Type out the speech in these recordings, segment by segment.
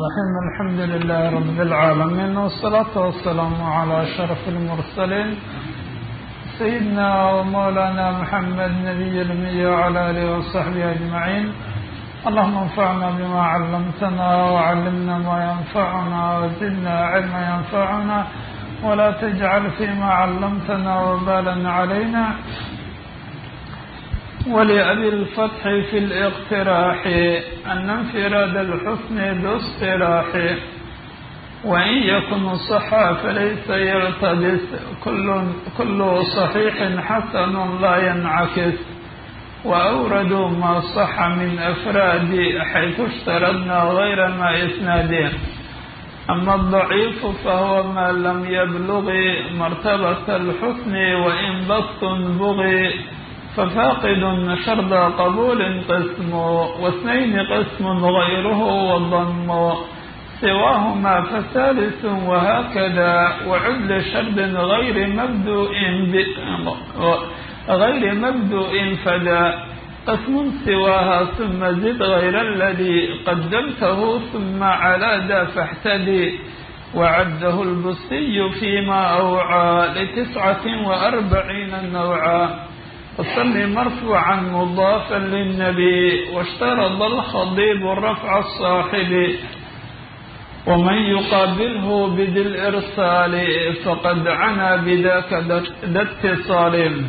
الرحيم الحمد لله رب العالمين والصلاة والسلام على أشرف المرسلين سيدنا ومولانا محمد نبي الأمي وعلى آله وصحبه أجمعين اللهم انفعنا بما علمتنا وعلمنا ما ينفعنا وزدنا علما ينفعنا ولا تجعل فيما علمتنا وبالا علينا ولأبي الفتح في الاقتراح أن انفراد الحسن باصطلاح وإن يكن صحا فليس يرتبس كل, كل صحيح حسن لا ينعكس وأوردوا ما صح من أفراد حيث اشترطنا غير ما إسناد أما الضعيف فهو ما لم يبلغ مرتبة الحسن وإن بسط بغي ففاقد شرط قبول قسم واثنين قسم غيره والضم سواهما فثالث وهكذا وعدل شرط غير مبدوء غير مبدوء فدا قسم سواها ثم زد غير الذي قدمته ثم على ذا فاحتدي وعده البصي فيما أوعى لتسعة وأربعين نوعا وصل مرفوعا مضافا للنبي واشترط الخضيب رفع الصاحب ومن يقابله بذي الإرسال فقد عنا بذاك ذا اتصال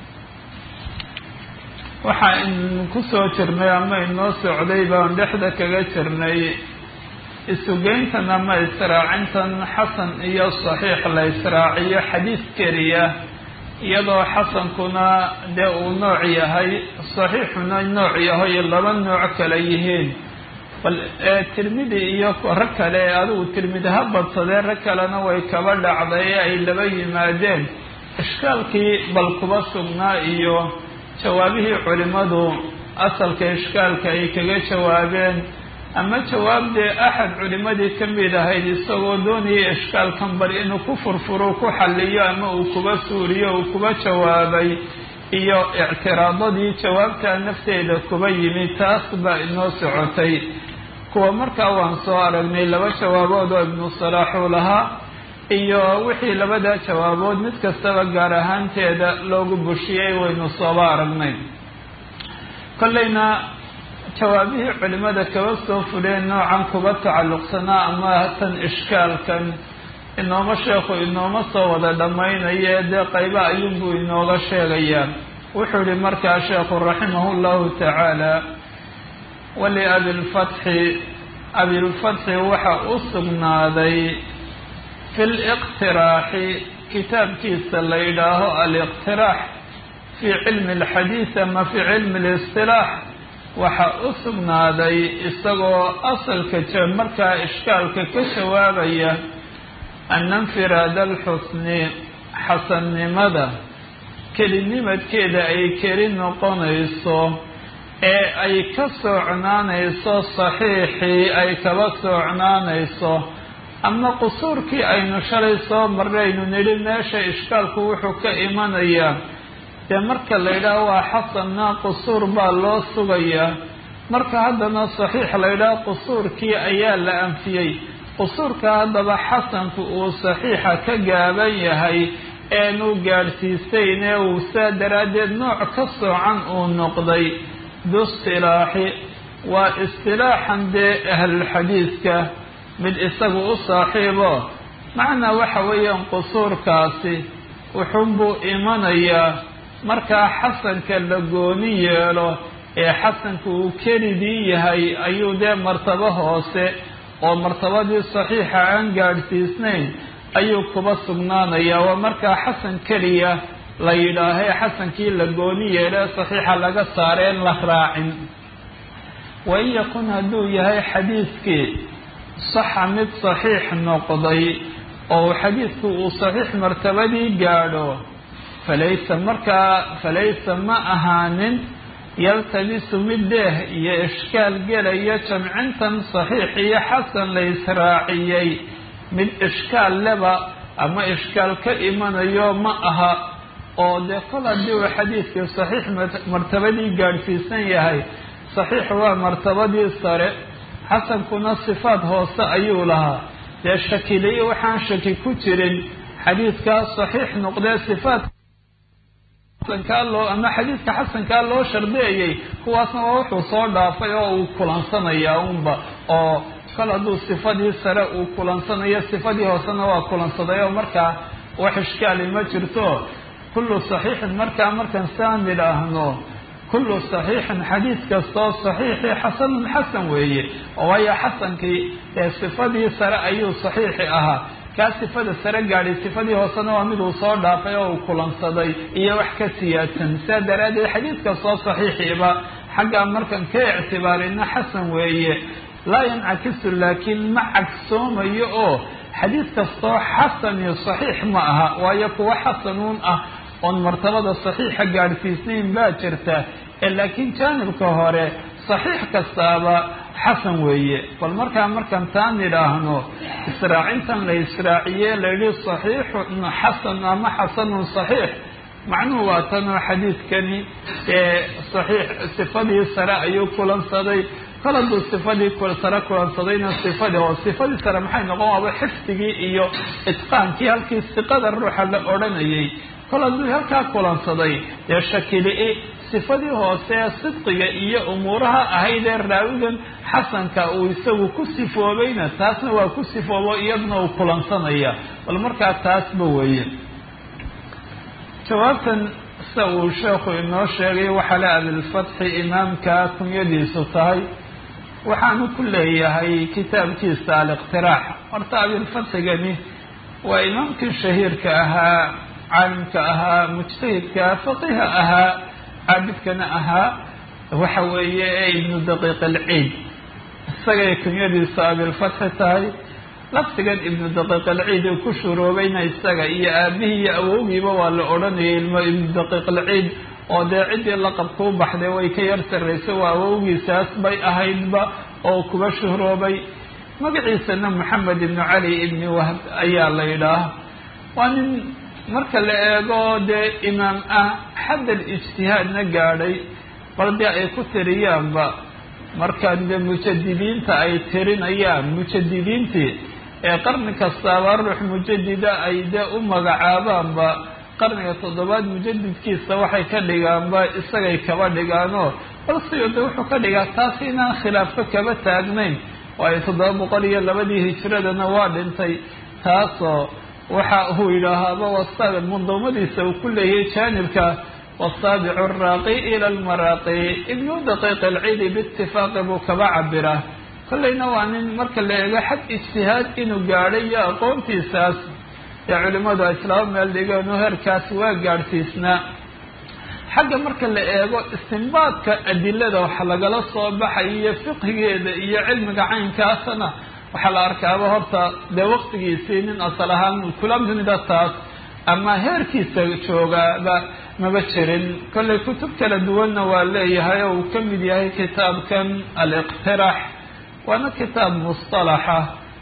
waxa in ku soo jirnay ama inoo socday baan dhexda kaga jirnay isugeyntan ama israacintan xasan iyo saxiix la israaciyo xadiis keliya iyadoo xasankuna dee uu nooc yahay saxiixuna nooc yahay laba nooc kale yihiin bal tirmidi iyo rag kale adigu tirmidi ha badsadee rag kalena way kaba dhacday ee ay laba yimaadeen ishkaalkii bal kuba sugnaa iyo jawaabihii culimadu asalka ishkaalka ay kaga jawaabeen ama jawaabdee axad culimadii ka mid ahayd isagoo doonayay ishkaalkan bal inuu ku furfuro ku xalliyo ama uu kuba suuriyo uu kuba jawaabay iyo ictiraadadii jawaabtaa nafteeda kuba yimi taas baa inoo socotay kuwa markaa waan soo aragnay laba jawaabood oo ibnu salaaxuu lahaa iyo wixii labadaa jawaabood mid kastaba gaar ahaanteeda loogu bushiyey waynu sooba aragnay kollayna jawaabihii culimada kaba soo fuleen noocan kuba tacalluqsanaa ama tan ishkaalkan inooma sheekhu inooma soo wada dhammaynaye dee qayba ayuunbuu inooga sheegayaa wuxuu yihi markaa sheekhu raximahu llahu tacaala waliabilfatxi abilfatxi waxa u sugnaaday fi liqtiraaxi kitaabkiisa la yidhaaho aliqtiraax fii cilmi alxadiid ama fii cilmi listilaax waxa u sugnaaday isagoo asalka markaa ishkaalka ka jawaabaya ana infiraada alxusni xasannimada kelinimadkeeda ay keli noqonayso ee ay ka soocnaanayso saxiixii ay kaba soocnaanayso ama qusuurkii aynu shalay soo marnaynu nidhi meesha ishkaalku wuxuu ka imanayaa dee marka la yidhaaho waa xasanna qusuur baa loo sugayaa marka haddana saxiix la yidhaaho qusuurkii ayaa la anfiyey qusuurka haddaba xasanku uu saxiixa ka gaaban yahay eenu gaadhsiisayn ee uu saa daraaddeed nooc ka soocan uu noqday biistilaaxi waa istilaaxan dee ahlulxadiidka mid isagu u saaxiibo macnaa waxa weeyaan qusuurkaasi wuxuunbuu imanayaa markaa xasanka la gooni yeelo ee xasanku uu kelidii yahay ayuu dee martabo hoose oo martabadii saxiixa aan gaadhsiisnayn ayuu kuba sugnaanayaa waa markaa xasan keliya la yidhaahee xasankii la gooni yeelee saxiixa laga saareen la raacin wain yakun hadduu yahay xadiidkii saxa mid saxiix noqday oo xadiidku uu saxiix martabadii gaadho falaysa markaa falaysa ma ahaanin yaltabisu mid deeh iyo ishkaal gelaya jamcintan saxiix iyo xasan la israaciyey mid ishkaal leba ama ishkaal ka imanayo ma aha oo dee kol haddii uu xadiidkii saxiix martabadii gaadhsiisan yahay saxiix waa martabadii sare xasankuna sifaad hoose ayuu lahaa dee shakiliyo waxaan shaki ku jirin xadiidkaa saxiix noqdee sifaat xasankaa loo ama xadiidka xasankaa loo shardeeyey kuwaasna waa wuxuu soo dhaafay oo uu kulansanayaa unba oo kol hadduu sifadii sare uu kulansanayo sifadii hoosena waa kulansaday oo markaa wax ishkaali ma jirto kullu saxiixin markaa markaan saan idhaahno kullu saxiixin xadiid kastoo saxiixi xasanun xasan weeye oo waayo xasankii ee sifadii sare ayuu saxiixi ahaa kaa sifada sare gaadhay sifadii hoosena waa miduu soo dhaafay oo uu kulansaday iyo wax ka siyaadsan sidaa daraaddeed xadiid kastoo saxiixiiba xaggaa markan ka ictibaarina xasan weeye laa yancakisu laakiin ma cagsoomayo oo xadiid kastoo xasan iyo saxiix ma aha waayo kuwa xasanuun ah oon martabada saxiixa gaadhsiisnayn baa jirta ee laakiin jaanibka hore saxiix kastaaba xasan weeye bal markaa markaan taan idhaahno israacintan la israaciye layidhi saxiixun xasan ama xasanun saxiix macnuhu waa tanoo xadiidkani ee saxiix sifadii sare ayuu kulansaday kol hadduu sifadii sare kulansadayna sifadii oo sifadii sare maxay noqon waaba xifdigii iyo itqaankii halkii siqada ruuxa la odhanayay kol hadduu halkaa kulansaday dee shakili-i sifadii hoose ee sidqiga iyo umuuraha ahayd ee raawigan xasanka uu isagu ku sifoobayna taasna waa ku sifoobo iyaduna uu kulansanaya bal markaa taasba weeye jawaabtan sida uu sheekhu inoo sheegay waxaa le abilfatxi imaamka kunyadiisu tahay waxaanu ku leeyahay kitaabkiisa aliqtiraax horta abilfatxigani waa imaamkii shahiirka ahaa caalimka ahaa mujtahidka faqiha ahaa caabidkana ahaa waxa weeye ee ibnu daqiiq alciid isagay kunyadiisa abilfatxi tahay lafdigan ibnu daqiiq alciid uu ku shuroobayna isaga iyo aabihii iyo awowgiiba waa la odhanayay ilmo ibnu daqiiq alciid oo dee ciddii laqabka u baxday way ka yar sarraysay waa awowgiisaas bay ahaydba oo kuba shuhroobay magaciisana maxamed ibnu cali ibni wahb ayaa la yidhaah waa nin marka la eego dee imaam ah xaddal ijtihaadna gaadhay bal dee ay ku tiriyaanba markaan dee mujadidiinta ay tirinayaan mujadidiintii ee qarni kastaaba ruux mujadida ay dee u magacaabaanba qarniga toddobaad mujadidkiisa waxay ka dhigaanba isagay kaba dhigaanoo balsiyo de wuxuu ka dhigaa taas inaan khilaafo kaba taagnayn waayo toddoba boqol iyo labadii hijiradana waa dhintay taasoo waxa uu yidhaahaaba wasaabic munduumadiisa uu ku leeyahay jaanibka wasaabicu araaqi ila almaraaqi ibnu daqiiq alciidi biitifaaqi buu kaba cabiraa kollayna waa nin marka la eego xag ijtihaad inuu gaadhay iyo aqoontiisaas ee culimmadu islaamo meel dhigeen oo heerkaas waa gaadhsiisnaa xagga marka la eego istinbaadka adilada waxa lagala soo baxay iyo fiqhigeeda iyo cilmiga caynkaasana waxaa la arkaaba horta dee waqtigiisii nin asal ahaan kula mida taas ama heerkiisa joogaaba maba jirin kollay kutub kala duwanna waa leeyahay oo uu ka mid yahay kitaabkan aliqtiraax waana kitaab mustalaxa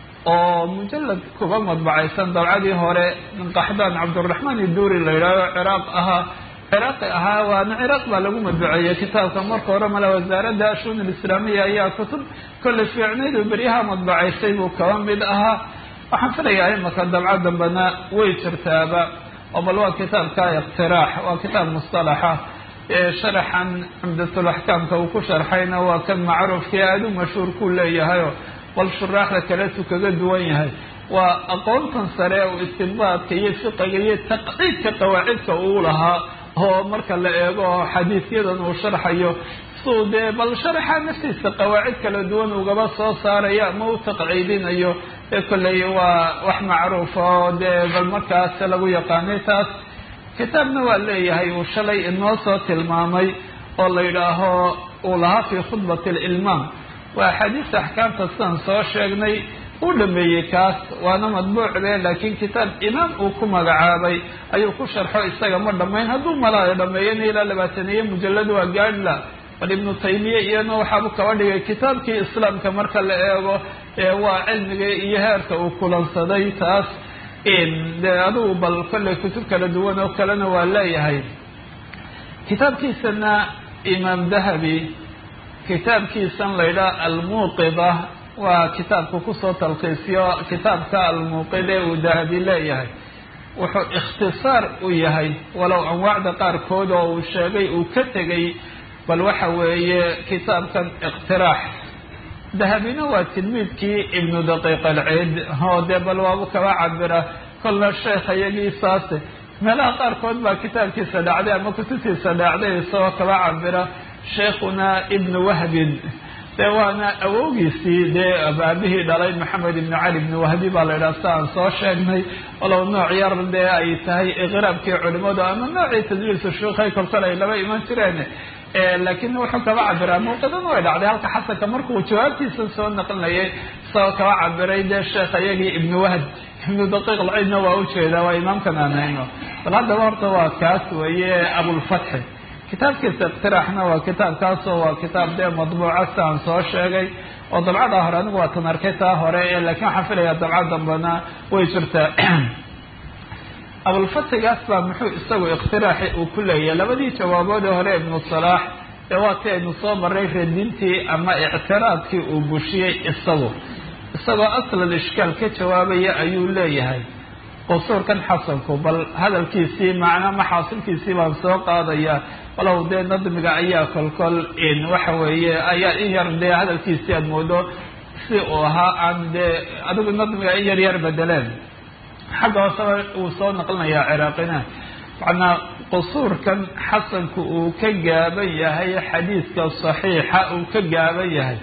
oo mujalad kuba madbacaysan dabcadii hore min qaxdaan cabdiraxmaan iduuri la yidhahdo ciraaq ahaa ciraaqi ahaa waana ciraaq baa lagu madbuceeyey kitaabka marka hore male wasaaradda ashuun alislaamiya ayaa kutub kollay fiicnayd oo beryaha madbacaysay buu kaba mid ahaa waxaan filayaa imaka dabca dambena way jirtaaba oo bal waa kitaabka iqtiraax waa kitaab mustalaxa sharaxan cumdatulaxkaamka uu ku sharxayna waa kan macruufkii aada u mashhuur ku leeyahayo bal shuraaxda kaletu kaga duwan yahay waa aqoontan sare oo istinbaadka iyo fiqiga iyo taqciidka qawaacidka uu lahaa oo marka la eego xadiisyadan uu sharxayo suu dee bal sharaxa naftiisa qawaacid kala duwan ugaba soo saaraya ama u taqciidinayo ee kolley waa wax macruufa oo dee bal markaas lagu yaqaanay taas kitaabna waa leeyahay uu shalay inoo soo tilmaamay oo la yidhaaho uu lahaa fii khudbati alilmaam waa axaadiista axkaamta sidaan soo sheegnay uu dhameeyey kaas waana madbuucde laakiin kitaab imaam uu ku magacaabay ayuu ku sharxo isaga ma dhammayn hadduu malaayo dhameeyana ilaa labaataniyo mujallad waa gaadhla bal ibnu taymiya iyana waxaabu kaba dhigay kitaabkii islaamka marka la eego waa cilmiga iyo heerka uu kulansaday taas de adugu bal kolley kutub kala duwan oo kalena waa leeyahay kitaabkiisana imaam dahabi kitaabkiisan la ydhaha almuuqida waa kitaabku kusoo talkiisiyo kitaabka almuuqide uu dahabi leeyahay wuxuu ikhtisaar u yahay walow anwaacda qaarkood oo uu sheegay uu ka tegay bal waxa weeye kitaabkan iqtiraax dahabina waa tilmiidkii ibnu daqiiq alciid oo dee bal waabu kaba cabira kolna sheekh iyagii saase meelaha qaarkood baa kitaabkiisa dhacday ama kutubtiisa dhacday isagoo kaba cabira sheekhuna ibnu wahbin dee waana awowgiisii dee abaabihii dhalay maxamed ibnu cali ibnu wahbi baa la yidhaha si aan soo sheegnay walow nooc yar dee ay tahay iqraabkii culimadu ama noocii tadliisu shuukhay kolkol ay laba iman jireen laakiin wuxuu kaba cabiraa mawqidana way dhacday halka xasanka markuu jawaabtiisa soo naqlinayay isagoo kaba cabiray dee sheekh iyagii ibnu wahb ibnu daqiiq alciidna waa ujeedaa waa imaamkan aan hayno bal haddaba horta waa kaas weeye abulfatxi kitaabkiisa iqtiraaxna waa kitaabkaasoo waa kitaab dee madbuuca si aan soo sheegay oo dabcada hore anigu waa tan arkay taa hore laakiin waxaan filaya dabca dambena way jirtaa abulfatigaas baa muxuu isagu iqtiraaxi uu ku leeyahay labadii jawaaboodee hore ibnu salaax ee waa ti aynu soo maray radintii ama ictiraadkii uu bushiyey isagu isagoo aslal ishkaal ka jawaabaya ayuu leeyahay qusuurkan xasanku bal hadalkiisii macnaa maxaasilkiisii baan soo qaadaya walow dee nadmiga ayaa kolkol waxa weeye ayaa in yar dee hadalkiisii aad moodo si uu ahaa aan dee adigu nadmiga in yar yar bedeleen xagga hooseba uu soo naqlinayaa ciraaqina macnaa qusuurkan xasanku uu ka gaaban yahay xadiidka saxiixa uu ka gaaban yahay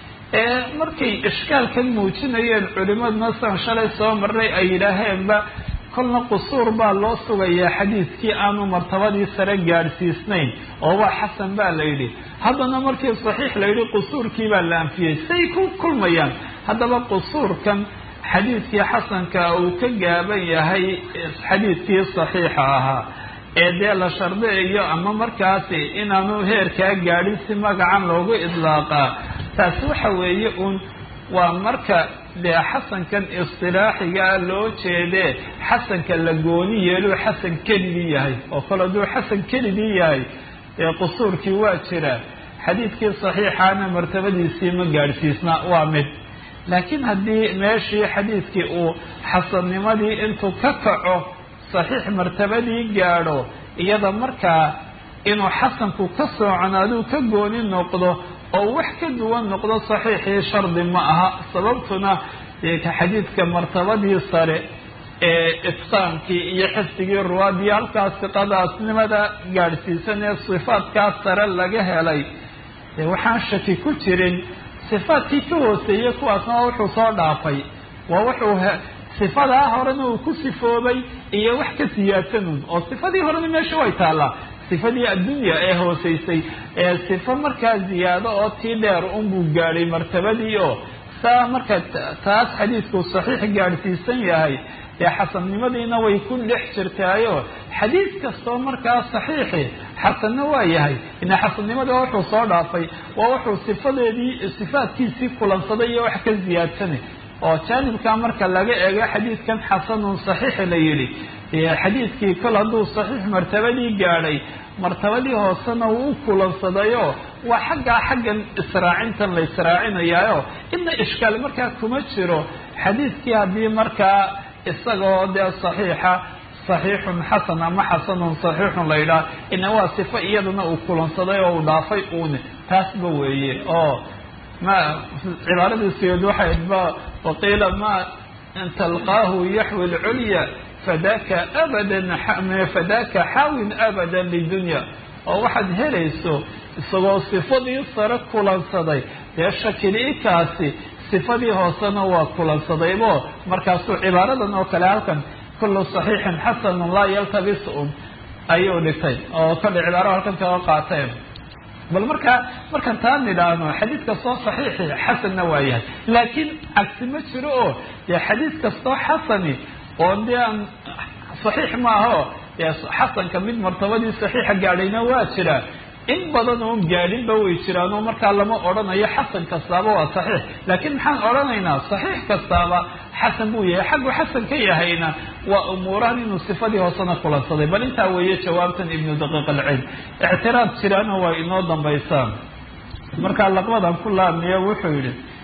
ee markay ishkaalkan muujinayeen culimaduna san shalay soo marray ay yidhaaheenba kolna qusuur baa loo sugayaa xadiidkii aanu martabadii sare gaadhsiisnayn oo waa xasan baa la yidhi haddana markii saxiix la yidhi qusuurkii baa la anfiyey say ku kulmayaan haddaba qusuurkan xadiidkii xasanka uu ka gaaban yahay xadiidkii saxiixa ahaa ee dee la shardiyayo ama markaasi inaanu heerkaa gaadhin si magacan loogu idlaaqaa taasi waxa weeye uun waa marka dee xasankan istilaaxigaa loo jeedee xasanka la gooni yeeluu xasan keligii yahay oo kale hadduu xasan keligii yahay dee qusuurkii waa jira xadiidkii saxiixaana martabadiisii ma gaadhsiisna waa mid laakiin haddii meeshii xadiidkii uu xasannimadii intuu ka kaco saxiix martabadii gaadho iyada markaa inuu xasanku ka sooconaaduu ka gooni noqdo oo wax ka duwan noqdo saxiixii shardi ma aha sababtuna xadiidka martabadii sare ee itqaankii iyo xifdigii ruwaadii halkaas siqadaasnimada gaadhsiisan ee sifaadkaas sare laga helay dee waxaan shaki ku jirin sifaadkii ka hooseeyey kuwaasna waa wuxuu soo dhaafay waa wuxuu sifadaa horena uu ku sifoobay iyo wax ka siyaadsanun oo sifadii horena meesha way taallaa sifadii addunya ee hooseysay ee sifo markaa ziyaado oo tii dheer unbuu gaadhay martabadii oo saa marka taas xadiidku saxiix gaadhsiisan yahay dee xasannimadiina way ku dhex jirtaayo xadiid kastoo markaa saxiixi xasanna waa yahay ina xasannimada wuxuu soo dhaafay waa wuxuu sifadeedii sifaadkiisii kulansaday iyo wax ka ziyaadsanay oo jaanibkaa marka laga eego xadiidkan xasanun saxiixi la yidhi xadiidkii kol hadduu saxiix martabadii gaadhay martabadii hoosena uu u kulansadayoo waa xaggaa xaggan israacintan la israacinayaayo inna ishkaal markaa kuma jiro xadiidkii haddii markaa isagoo dee saxiixa saxiixun xasan ama xasanun saxiixun la yidhaah ina waa sifo iyadana uu kulansaday oo uu dhaafay uune taasba weeye oo ma cibaaradiisiyood waxay ba waqiila ma talqaahu yaxwi lculya fadaka abadan fadaka xaawin abadan lidunya oo waxaad helayso isagoo sifadii sare kulansaday dee shakili-ikaasi sifadii hoosena waa kulansadaybo markaasuu cibaaradan oo kale halkan kullu saxiixin xasanun laa yaltabis un ayuu dhigtay oo kale cibaaro halkan kaga qaateen bal markaa markaan taa nidhaahno xadiid kastoo saxiixi xasanna waa yahay laakiin cagsi ma jiro oo dee xadiid kastoo xasani oo dee aan saxiix maaho dee xasanka mid martabadii saxiixa gaadhayna waa jira in badan oon gaadhinba way jiraan oo markaa lama odhanayo xasan kastaaba waa saxiix laakiin maxaan odhanaynaa saxiix kastaaba xasan buu yahay xaggu xasan ka yahayna waa umuurahan inuu sifadii hoosena kulansaday bal intaa weeye jawaabtan ibnu daqiiq alcilm ictiraad jiraana waa inoo dambaysaan markaa laqbadan ku laabmiya wuxuu yidhi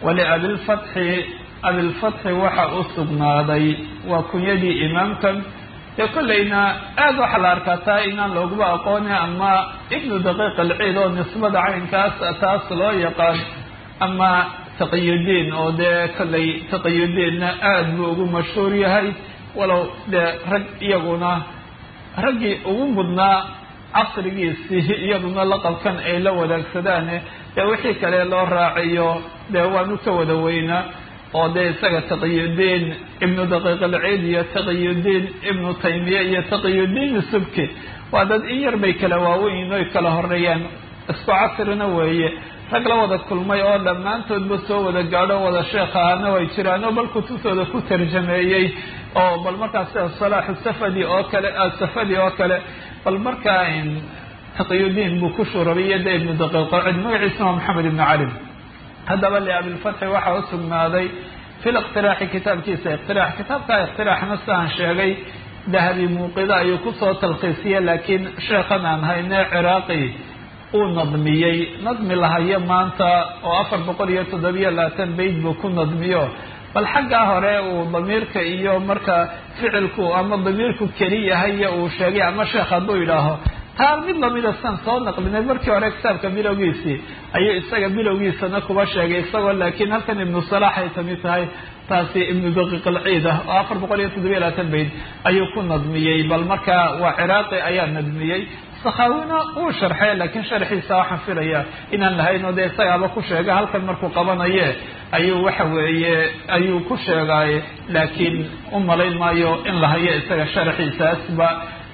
waliabilfatxi abilfatxi waxa u sugnaaday waa kunyadii imaamkan dee kollayna aada waxaa la arkaa taa inaan looguba aqooni ama ibnu daqiiq alciid oo nisbada caynkaas taas loo yaqaan ama taqiyudiin oo dee kollay taqiyudiinna aada buu ugu mashhuur yahay walow dee rag iyaguna raggii ugu mudnaa casrigiisii iyaduna laqabkan ay la wadaagsadaan dee wixii kale loo raaciyo dee waanu ka wada weynaa oo dee isaga taqiyudiin ibnu daqiiq alciid iyo taqiyudiin ibnu taymiya iyo taqiyudiin subki waa dad in yar bay kala waaweyn oy kala horeeyaan isku casrina weeye rag la wada kulmay oo dhammaantoodba soo wada gaadho wada sheekh ahana way jiraan oo bal kutubtooda ku tarjameeyey oo bal markaa sida salaaxu safadi oo kale safadi oo kale bal markaa taqiyudiin buu ku shurabiyey de ibnu daqiiq alciid magaciisuna waa maxamed ibnu cali haddaba liabilfatxi waxaa u sugnaaday fi liqtiraaxi kitaabkiisa iqtiraax kitaabka iqtiraaxna sidaan sheegay dahabi muuqida ayuu kusoo talkiisiyey laakiin sheekhan aan hayne ciraaqi uu nadmiyey nadmi lahayo maanta oo afar boqol iyo toddobiyo labaatan bayd buu ku nadmiyo bal xaggaa hore uu damiirka iyo marka ficilku ama damiirku keli yahay uu sheegay ama sheekh hadduu yidhaaho taa mid lamida san soo naqlinay markii hore kitaabka bilowgiisii ayuu isaga bilowgiisana kuba sheegay isagoo laakiin halkan ibnu salaax ay kamid tahay taasi ibnu daqiiq alciid ah oo afar boqol iyo toddobiyo labaatan bayd ayuu ku nadmiyey bal marka waa ciraaqi ayaa nadmiyey sakhaawina uu sharxay laakiin sharxiisa waxaan filaya inaan lahayn oo dee isagaaba ku sheega halkan markuu qabanaye ayuu waxa weeye ayuu ku sheegaaye laakiin u malayn maayo in la hayo isaga sharxiisaasba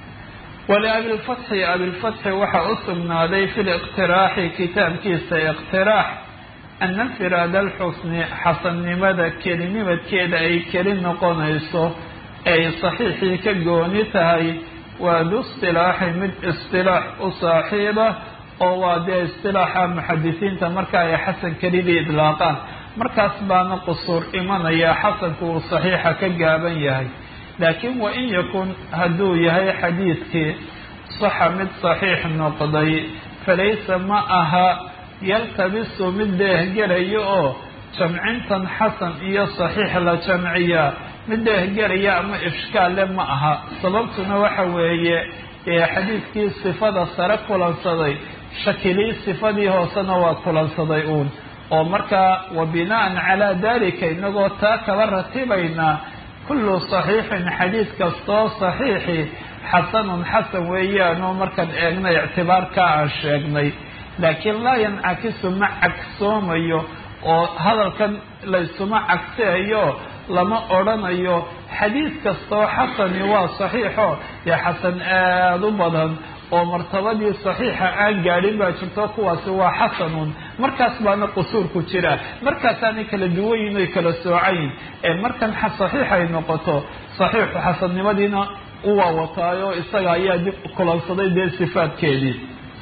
waliabilfatxi abilfatxi waxa u sugnaaday fi liqtiraaxi kitaabkiisa iqtiraax ana infiraad alxusni xasannimada kelinimadkeeda ay keli noqonayso ay saxiixii ka gooni tahay waa du istilaaxi mid istilaax u saaxiiba oo waa dee istilaaxa muxadisiinta marka ay xasan kelidii idlaaqaan markaas baana qusuur imanaya xasanku uu saxiixa ka gaaban yahay laakiin wa in yakun hadduu yahay xadiidkii saxa mid saxiix noqday falaysa ma aha yaltabisu mid deehgelayo oo jamcintan xasan iyo saxiix la jamciyaa mid deehgelaya ama ishkaale ma aha sababtuna waxa weeye ee xadiidkii sifada sare kulansaday shakilii sifadii hoosena waa kulansaday uun oo markaa wa bina'an calaa dalika inagoo taa kaba ratibaynaa kullu saxiixin xadiid kastoo saxiixi xasanun xasan weeyaanoo markaan eegna ictibaarkaa aan sheegnay laakiin laa yancakisu ma cagsoomayo oo hadalkan laysuma cagsiayo lama odrhanayo xadiid kastoo xasani waa saxiixo dee xasan aada u badan oo martabadii saxiixa aan gaadhin baa jirto kuwaasi waa xasanun markaas baana qusuurku jira markaasaanay kala duwanyihin oy kala soocayin ee markan saxiix ay noqoto saxiixu xasannimadiina u waawataayo isaga ayaa dib kulansaday dee sifaadkeedii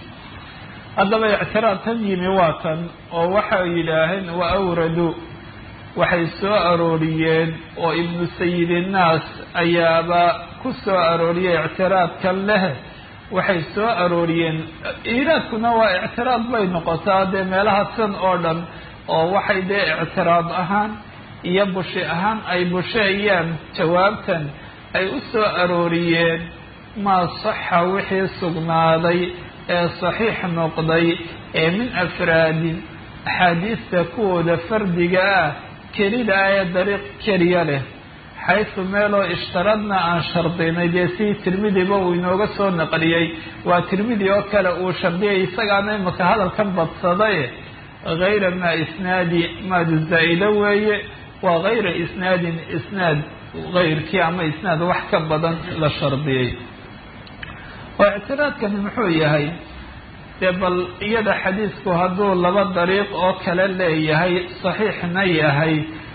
haddaba ictiraad tan yimi waa tan oo waxay yidhaaheen wa awradu waxay soo arooriyeen oo ibnu sayidinnaas ayaaba ku soo arooriyay ictiraadkan leh waxay soo arooriyeen iiraadkuna waa ictiraad bay noqotaa dee meelaha san oo dhan oo waxay dee ictiraad ahaan iyo bushi ahaan ay busheeyaan jawaabtan ay u soo arooriyeen maa saxa wixii sugnaaday ee saxiix noqday ee min afraadin axaadiista kuwooda fardiga ah kelida ah ee dariiq keliya leh xaysu meeloo ishtaradna aan shardinay dee si tirmidiba uu inooga soo naqliyey waa tirmidi oo kale uu shardiyay isagaana imaka hadalkan badsaday hayra maa isnaadi maadu zaa'ida weeye waa hayra isnaadin isnaad hayrkii ama isnaad wax ka badan la shardiyey oo ictiraadkani muxuu yahay dee bal iyada xadiidku hadduu laba dariiq oo kale leeyahay saxiixna yahay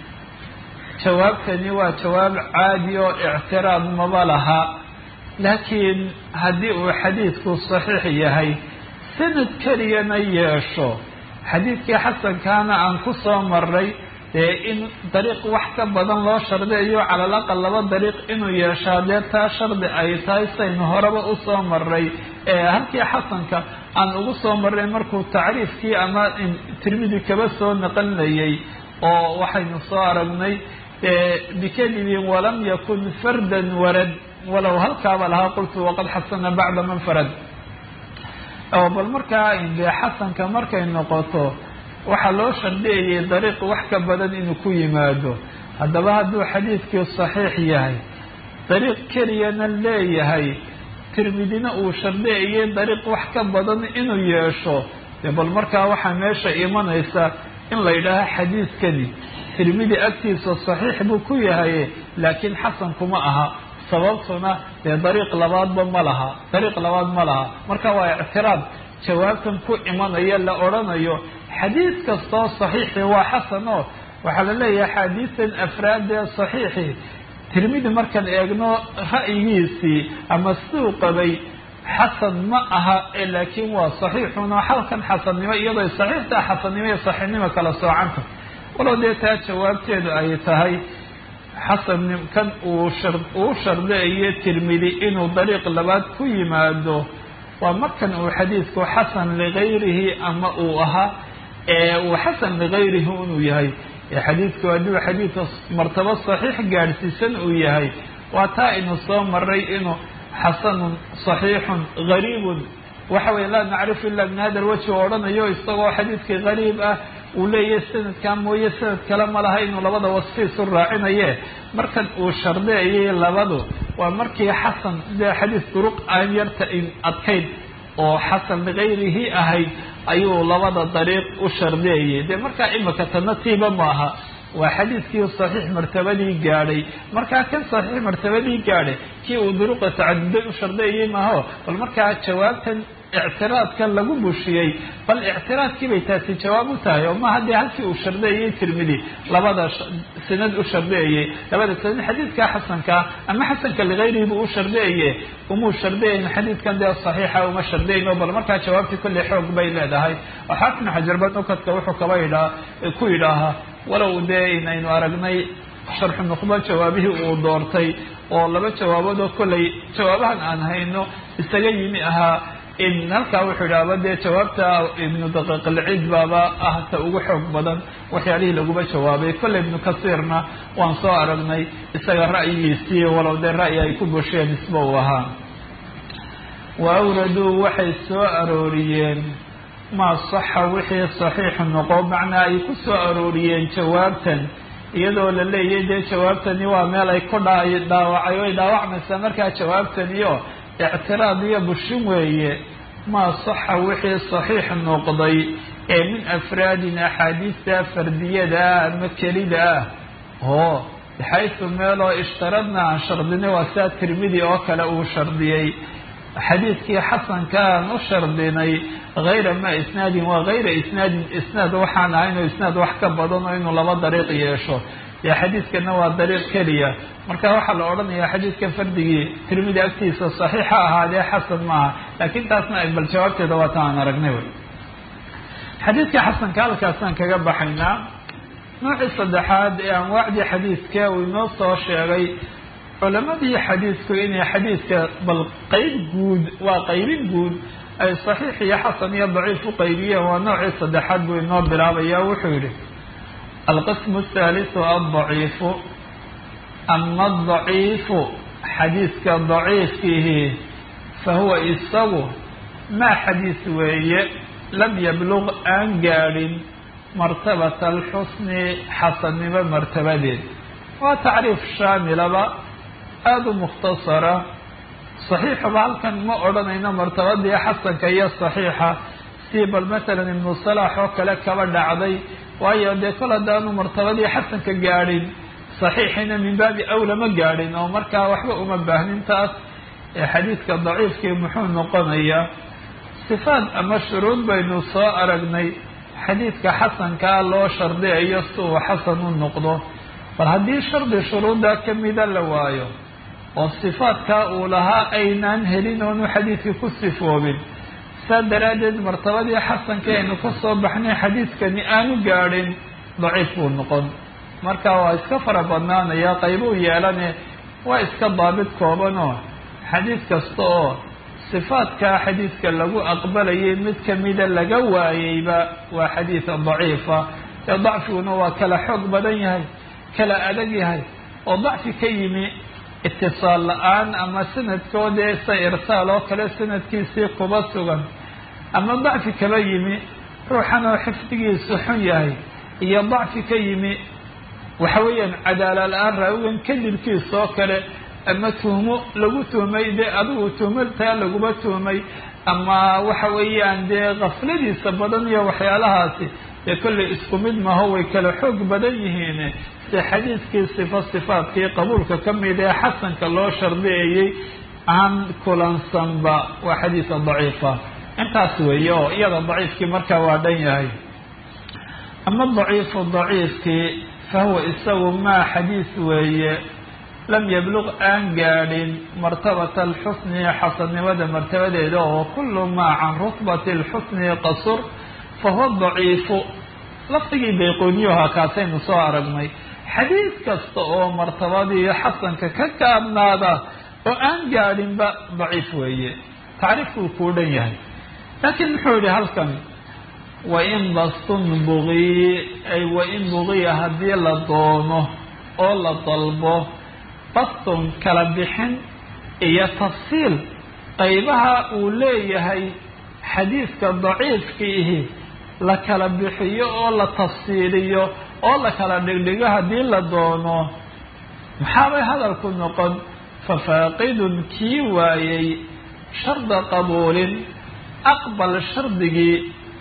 jawaabtani waa jawaab caadi oo ictiraad maba laha laakiin haddii uu xadiidku saxiix yahay sanad keliyana yeesho xadiidkii xasankaana aan ku soo maray dee in dariiq wax ka badan loo shardiyayo calal aqal laba dariiq inuu yeeshaa dee taa shardi ay tahay saynu horeba usoo maray ee halkii xasanka aan ugu soo maray markuu tacriifkii ama tirmidi kaba soo naqlinayay oo waxaynu soo aragnay bikadibin walam yakun fardan warad walow halkaaba lahaa qultu waqad xasana bacda man farad bal markaa dee xasanka markay noqoto waxaa loo shardiyayay dariiq wax ka badan inuu ku yimaado haddaba hadduu xadiidkii saxiix yahay dariiq keliyana leeyahay tirmidina uu shardiyayay dariiq wax ka badan inuu yeesho dee bal markaa waxaa meesha imanaysa in la yidhaaho xadiidkani tirmidi agtiisa saxiix buu ku yahay laakiin xasan kuma aha sababtuna dee dariiq labaadba ma laha dariiq labaad ma laha marka waa ictiraad jawaabtan ku imanaya la odhanayo xadiid kastoo saxiixi waa xasan oo waxaa la leeyahay axaadiistan afraadee saxiixi tirmidi markaan eegno ra'yigiisii ama siduu qabay xasan ma aha ee laakiin waa saxiixun oo halkan xasannimo iyadoo saxiixtaa xasannimo iyo saxiixnimo kala soocanta walow dee taa jawaabteedu ay tahay xasan kan uu shar uu shardeeyo tirmidi inuu dariiq labaad ku yimaado waa markan uu xadiidku xasan ligayrihi ama uu ahaa ee uu xasan ligayrihi inuu yahay ee xadiidku hadduu xadiidka martabo saxiix gaadhsiisan uu yahay waa taa inu soo maray inuu xasanun saxiixun gariibun waxa weye laa nacrifu ila min hada lwajhi u odhanayo isagoo xadiidkii gariib ah uu leeyahay sanadkaa mooye sanad kale ma laha inuu labada wasfiisu raacinaye markan uu shardeeyay labadu waa markii xasan dee xadiis duruq aan yarta adkayn oo xasan ligayrihi ahayd ayuu labada dariiq u shardeeyay dee markaa imika tanatiiba maaha waa xadiidkii saxiix martabadii gaadhay markaa kan saxiix martabadii gaadhay kii uu duruqa tacaduday u shardeeyey maaho bal markaa jawaabtan ictiraadka lagu bushiyey bal ictiraadkii bay taasi jawaab u tahay oo maha dee halkii uu shardeeyey tirmidi labada sanad u shardeeyey labada sanad xadiidka xasanka ama xasanka ligayrihi buu u shardeeye umuu shardeeyin xadiidkan dee saxiixa uma shardeyno bal markaa jawaabtii kolley xoog bay leedahay oo xaafin xajarba nukadka wuxuu kaba idhaa ku yidhaahaa walow dee inaynu aragnay sharxu nuqba jawaabihii uu doortay oo laba jawaaboodoo kolley jawaabahan aan hayno isaga yimi ahaa in halkaa wuxuu idhaaba dee jawaabta ibnu daqiiqilciid baaba ah ta ugu xoog badan waxyaalihii laguma jawaabay kolley ibnu kasiirna waan soo aragnay isaga ra'yigiisii walow dee ra'yi ay ku busheen isba uu ahaa wa awraduu waxay soo arooriyeen maa saxa wixii saxiixu noqo macnaa ay ku soo arooriyeen jawaabtan iyadoo la leeyahay dee jawaabtani waa meel ay ku dha dhaawacay way dhaawacmaysaa markaa jawaabtaniyo ictiraad iyo bushin weeye maa saxa wixii saxiix noqday ee min afraadin axaadiista fardiyada ah ama kelida ah oo baxaysu meeloo ishtaradna aan shardinay waa sidaa tirmidi oo kale uu shardiyey xadiidkii xasanka aan u shardinay hayra ma isnaadin waa hayra isnaadin isnaad waxaan ahayn oo isnaad wax ka badan oo inuu laba dariiq yeesho dee xadiidkana waa dariiq keliya marka waxaa la odhanayaa xadiidka fardigii tirmidi agtiisa saxiixa ahaadee xasan maaha laakiin taasna bal jawaabteeda waa ta aan aragnay wey xadiidka xasanka halkaasaan kaga baxaynaa noocii saddexaad ee anwaacdii xadiidka uu inoo soo sheegay culamadii xadiidku inay xadiidka bal qeyb guud waa qaybin guud ay saxiix iyo xasan iyo daciif u qaybiyeen waa noocii saddexaad buu inoo bilaabaya wuxuu yihi alqismu athaalisu aldaciifu ama adaciifu xadiidka daciifkihi fa huwa isagu maa xadiis weeye lam yabluq aan gaadhin martabata alxusni xasannimo martabadeed waa tacriif shaamilaba aada u mukhtasara saxiixuba halkan ma odhanayno martabadii xasanka iyo saxiixa si bal masalan ibnu salaax oo kale kaba dhacday waayo dee kol haddaanu martabadii xasanka gaadhin saxiixina min baabi awla ma gaadhin oo markaa waxba uma baahnin taas ee xadiidka daciifkii muxuu noqonayaa sifaad ama shuruud baynu soo aragnay xadiidka xasankaa loo shardiyayo si uu xasan u noqdo bal haddii shardi shuruudda kamida la waayo oo sifaadkaa uu lahaa aynaan helin oonu xadiidkii ku sifoobin saa daraaddeed martabadii xasanka aynu ka soo baxnay xadiidkani aanu gaadhin daciif buu noqon marka waa iska fara badnaanaya qaybuu yeelane waa iska daabid koobanoo xadiid kasta oo sifaadkaa xadiidka lagu aqbalayay mid kamida laga waayeyba waa xadiid daciifa ee dacfiguna waa kala xoog badan yahay kala adag yahay oo dacfi ka yimi itisaal la-aan ama sanadkoodee sa irsaal oo kale sanadkiisii kuba sugan ama dacfi kaba yimi ruuxan oo xifdigiisu xun yahay iyo dacfi ka yimi waxa weeyaan cadaala la-aan raawigan kadibkiisa oo kale ama tuhmo lagu tuhmay dee adigu tuhmataa laguma tuhmay ama waxa weeyaan dee kafladiisa badan iyo waxyaalahaasi dee kollay isku mid maho way kala xoog badan yihiin se xadiiskii sifo sifaadkii qabuulka ka mid ee xasanka loo shardiyeeyey aan kulansanba waa xadiisa daciifa intaas weeye oo iyada daciifkii markaa waa dhan yahay ama daciifu daciifkii fahuwa isagu maa xadiis weeye lam yabluq aan gaadhin martabata alxusni xasannimada martabadeeda oo kullu maa can rutbati alxusni qasur fahuwa daciifu lafdigii bayqooniyaha kaasaynu soo aragnay xadiis kasta oo martabadii xasanka ka gaabnaada oo aan gaadhinba daciif weeye tacriifkuu kuu dhan yahay laakiin muxuu yihi halkan wain bastun bugiy ay wain bugiya haddii la doono oo la dalbo bastun kala bixin iyo tafsiil qaybaha uu leeyahay xadiiska daciifkiihi la kala bixiyo oo la tafsiiliyo oo la kala dhigdhigo haddii la doono maxaabay hadalku noqon fafaaqidun kii waayey sharda qabuulin aqbal shardigii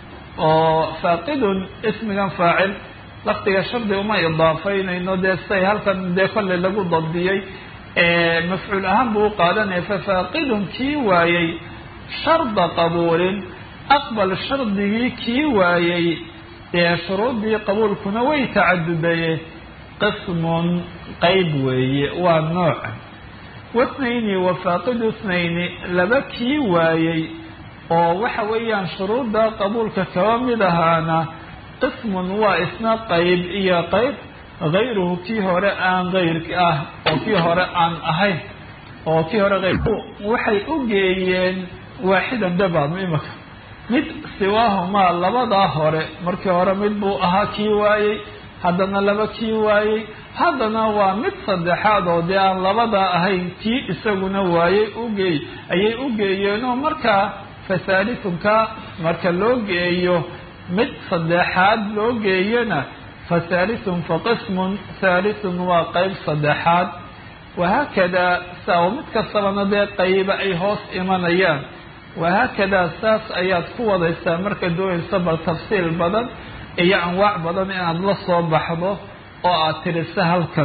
oo faaqidun ismigan faacil lafdiga shardi uma idaafaynayno dee siday halkan dee kolley lagu dabdiyey mafcuul ahaan buu u qaadanaya fafaaqidun kii waayey sharda qabuulin aqbal shardigii kii waayey dee shuruuddii qabuulkuna way tacadudaye qismun qeyb weeye waa nooca wathnayni wafaaqidu ithnayni laba kii waayey oo waxa weeyaan shuruudda qabuulka kaba mid ahaana qismun waa isna qeyb iyo qeyb hayruhu kii hore aan hayrka ah oo kii hore aan ahayn oo kii hore ayr waxay u geeyeen waaxidan dabaadma imaka mid siwaahumaa labadaa hore markii hore mid buu ahaa kii waayey haddana laba kii waayey haddana waa mid saddexaad oo dee aan labadaa ahayn kii isaguna waayey ugeey ayay u geeyeenoo markaa fasaalitunka marka loo geeyo mid saddexaad loo geeyana fasaalitun faqismun haalitun waa qeyb saddexaad wahaakadaa saa mid kastabana dee qayba ay hoos imanayaan wahaakadaa saas ayaad ku wadaysaa marka doonaysa bal tafsiil badan iyo anwaac badan inaad la soo baxdo oo aad tirisa halkan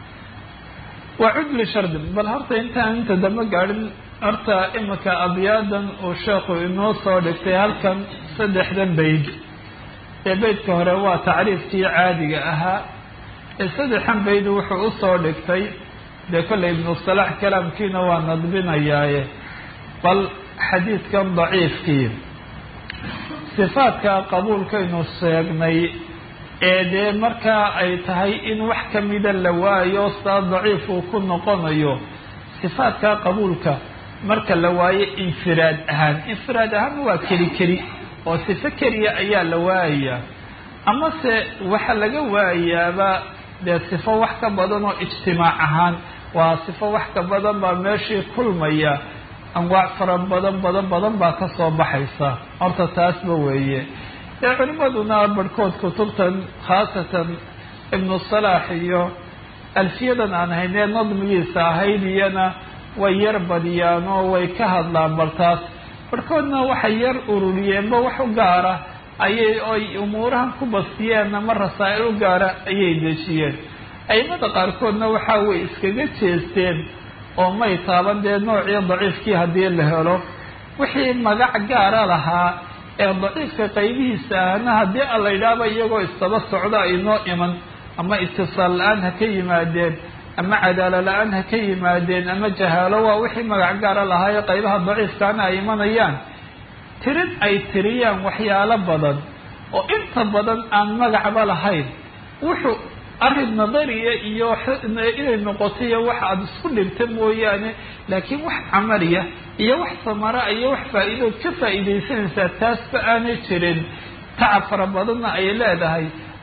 waa cudli shardi bal horta intaan inta dambe gaadhin horta imika abyaadan uu sheekhu inoo soo dhigtay halkan saddexdan bayd ee beydka hore waa tacriifkii caadiga ahaa ee saddexan bayd wuxuu usoo dhigtay dee kolley ibnu salaax kalaamkiina waa nadbinayaaye bal xadiidkan daciifkii sifaadka qabuulkaynu sheegnay ee dee markaa ay tahay in wax kamida la waayo saa daciif uu ku noqonayo sifaadka qabuulka marka la waayo infiraad ahaan infiraad ahaan waa keli keli oo sifo keliya ayaa la waayayaa amase waxa laga waayaaba dee sifo wax ka badan oo ijtimaac ahaan waa sifo wax ka badan baa meeshii kulmaya anwaac fara badan badan badan baa kasoo baxaysa horta taasba weeye dee culimaduna barhkood kutubtan khaasatan ibnu salaax iyo alfiyadan aan haynee nadmigiisa ahayd iyana way yar badiyaan oo way ka hadlaan bal taas barhkoodna waxay yar ururiyeenba wax u gaara ayay oy umuurahan ku bastiyeen ama rasaa'il u gaara ayay dejiyeen aimada qaarkoodna waxa way iskaga jeesteen oo may taaban dee noocii daciifkii haddii la helo wixii magac gaara lahaa ee daciifka qaybihiisa ahna haddii a la yidhaahba iyagoo isdaba socda aynoo iman ama itisaal la-aan ha ka yimaadeen ama cadaalo la-aan ha ka yimaadeen ama jahaalo waa wixii magac gaara lahaayo qaybaha daciifkaana ay imanayaan tirin ay tiriyaan waxyaalo badan oo inta badan aan magacba lahayn wuxuu arrin nadariya iyo inay noqoto iyo wax aada isku dhibta mooyaane laakiin wax camaliya iyo wax samara iyo wax faa-iidood ka faa'iidaysanaysaa taasba aanay jirin tacab fara badanna ay leedahay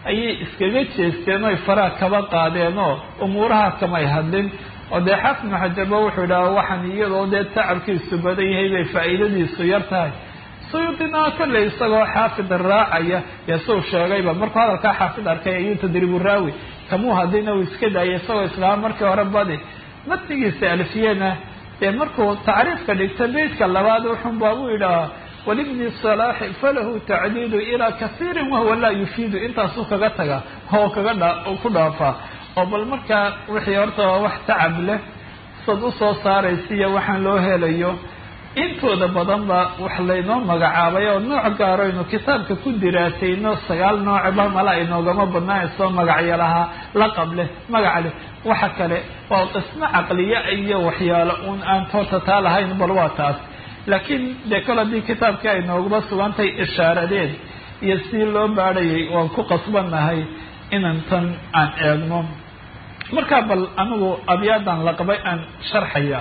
ayay iskaga jeesteen oy faraha kaba qaadeen oo umuuraha kamay hadlin oo dee xaafid ibnu xajarba wuxuu idhaha waxaan iyadoo dee tacabkiisu badan yahay bay faa'iidadiisu yar tahay suyuudina kolley isagoo xaafid raacaya dee suu sheegayba markuu hadalkaa xaafid arkay ayuu tadriibu raawi kamuu hadlina uu iska daayay isagoo islaama markii hore badi matnigiisa alfiyena dee markuu tacriifka dhigta beydka labaad wuxun baabu idhahaa walibni salaaxi falahu tacdiidu ilaa kasiirin wahuwa laa yufiidu intaasuu kaga taga oo kaga dha ku dhaafaa oo bal markaa wixii horta waa wax tacab leh sad usoo saaraysiiyo waxaan loo helayo intooda badan ba wax laynoo magacaabay oo nooc gaaraynu kitaabka ku diraasayno sagaal noocba mala inoogama badnaayso magacyo lahaa laqab leh magac leh waxa kale waa qismo caqliya iyo waxyaalo uun aan toorta taa lahayn bal waa taas laakiin dee kol haddii kitaabkii ay noogaba sugantay ishaaradeed iyo si loo baadhayay waan ku qasbannahay inan tan aan eegno markaa bal anigu abyaadan laqabay aan sharxaya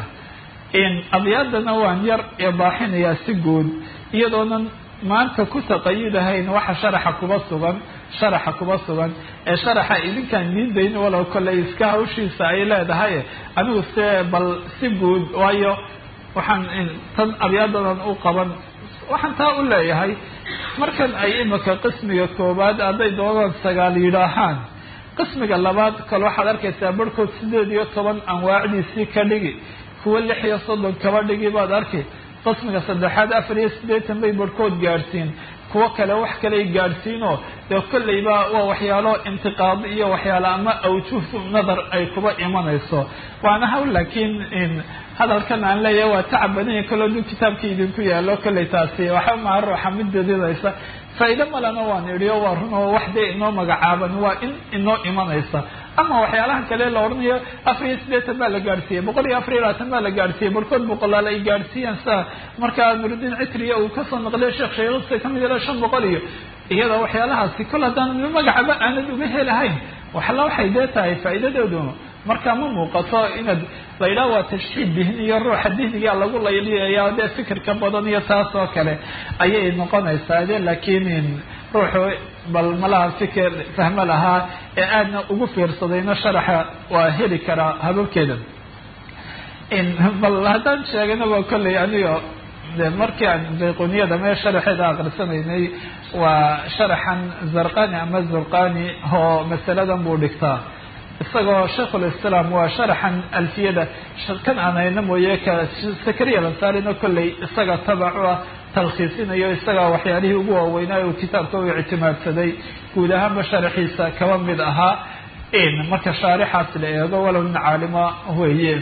abyaadana waan yar ebaaxinayaa si guud iyadoonan maanta ku taqayudahayn waxa sharaxa kuba sugan sharaxa kuba sugan ee sharaxa idinkaan diidayn walow kolley iska hawshiisa ay leedahay anigu se bal si guud waayo waxaan tan abyaadadan u qaban waxaan taa u leeyahay markan ay imika qismiga koowaad hadday doonaan sagaal yidhaahaan qismiga labaad kale waxaad arkaysaa barhkood sideed iyo toban anwaacdiisii ka dhigi kuwa lix iyo soddon kaba dhigi baad arki qismiga saddexaad afar iyo siddeetan bay barhkood gaadhsiin kuwo kale wax kaley gaadhsiinoo dee kolleyba waa waxyaalo intiqaado iyo waxyaalo ama awjuh nadar ay kuba imanayso waana haw laakiin hadalkan aan leeyahay waa tacab badanya kaloo duu kitaabka idinku yaalo kolley taasi waxa maha ruuxa mid dadidaysa faa'ido malena waan idhi o waa run oo wax dee inoo magacaaban waa in inoo imanaysa ama waxyaalaha kale la odhanayo afar iyo siddeetan baa la gaadhsiiyey boqol iyo afar iyo labaatan baa la gaadhsiiyey barkood boqolaal ay gaadhsiiyeen sida markaa nurudiin citriya uu kasoo naqliyo sheekh shaykhista kamid ila shan boqol iyo iyada waxyaalahaasi kol haddaan magacaba aanad uga helahayn waxla waxay dee tahay faa'iidadeedu markaa ma muuqato inaad la yidhaha waa tashxiid dihni iyo ruuxa dihniga lagu layliyaya dee fikirka badan iyo taas oo kale ayay noqonaysaa de laakiin ruuxu bal malaha fikir fahmo lahaa ee aadna ugu fiirsadayna sharaxa waa heli karaa hababkeeda bal haddaan sheeganaba kolley anigo de markii aan bayquniyada mee sharaxeeda aqrisanaynay waa sharaxan zarqani ama zurqani oo masaladan buu dhigtaa isagoo shaikhulislaam waa sharaxan alfiyada kan aan hayna mooye ka sakariya lansarina kolley isaga tabacu ah talkhiisinayo isagaa waxyaalihii ugu waaweynaayo uu kitaabka u ictimaadsaday guud ahaanba sharaxiisa kaba mid ahaa marka shaarixaas la eego walow nin caalima weeye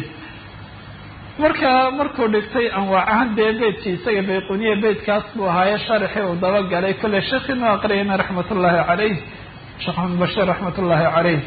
marka markuu dhigtay anwaacahan dee beydkii isaga bayquniya beydkaas buu ahaaye sharaxii uu dabagalay kolley sheekhiinu aqriyayna raxmat ullaahi caleyh sheekh maxamed bashiir raxmat ullaahi caleyh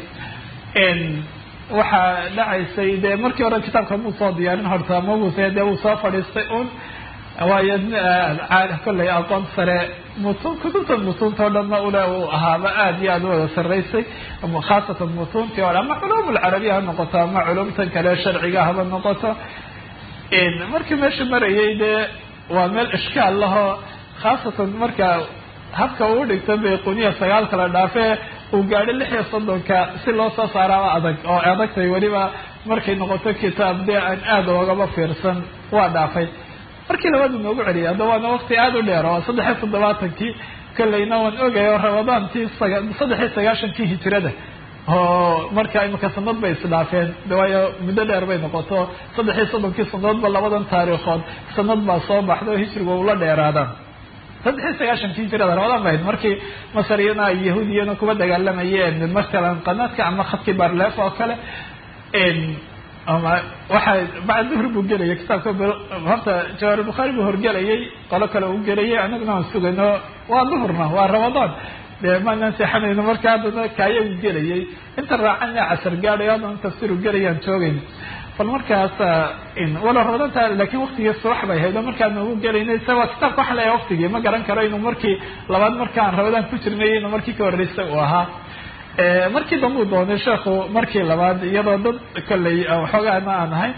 waxaa dhacaysay dee markii hore kitaabka muu soo diyaarin horta mabuse dee uu soo fadhiistay un waayo kolley aqoon sare mutun kutubta mutuunta o dhanna ule uu ahaaba aada iyo aada u wada sarraysay khaasatan mutuuntii o dhan ama culum alcarabiya ha noqoto ama culumtan kale sharciga haba noqoto markii meesha marayay dee waa meel ishkaal lahoo khaasatan marka habka uu dhigto bayquniya sagaal kala dhaafee uu gaadho lix iyo soddonka si loo soo saaraaba adag oo adagtay weliba markay noqoto kitaab dee aan aada oogaba fiirsan waa dhaafay markii labaad uu noogu celiyay hadda waana waqti aada u dheer oo saddex iyo toddobaatankii kolleyna waan ogaya oo ramadaantii saddex iyo sagaashankii hijirada oo marka imika sanad bay isdhaafeen waayo muddo dheer bay noqoto saddex iyo soddonkii sanadoodba labadan taariikhood sanad baa soo baxda oo hijriga ula dheeraadaan saddex iyo sagaashankii hijirada ramadaan ba ahayd markii masariyana ay yahuudiyana kuba dagaalamayeen matalan qanaadka ama khadkii barleef oo kale ama waxaa bacd duhr buu gelayay kitaabka horta jawaar bukhaari buu horgelayay qolo kale uu gelayay anaguna aan sugayno waa duhurna waa ramadaan dee maanaan seexanayno marka haddana kaaya uu gelayay inta raacana casar gaadhayo haddana tafsiru gelayaan joogayno bal markaas walo ramadanta lakin waktigii subax bay ahayd oo markaan ugu gelaynay isaga kitaabka waxa leeyahay waktigii ma garan karo inuu markii labaad markaan ramadaan ku jirnay inuu markii ka horreysay uu ahaa markii dambe uu doonay sheekhu markii labaad iyadoo dad kolley waxoogaana aan ahay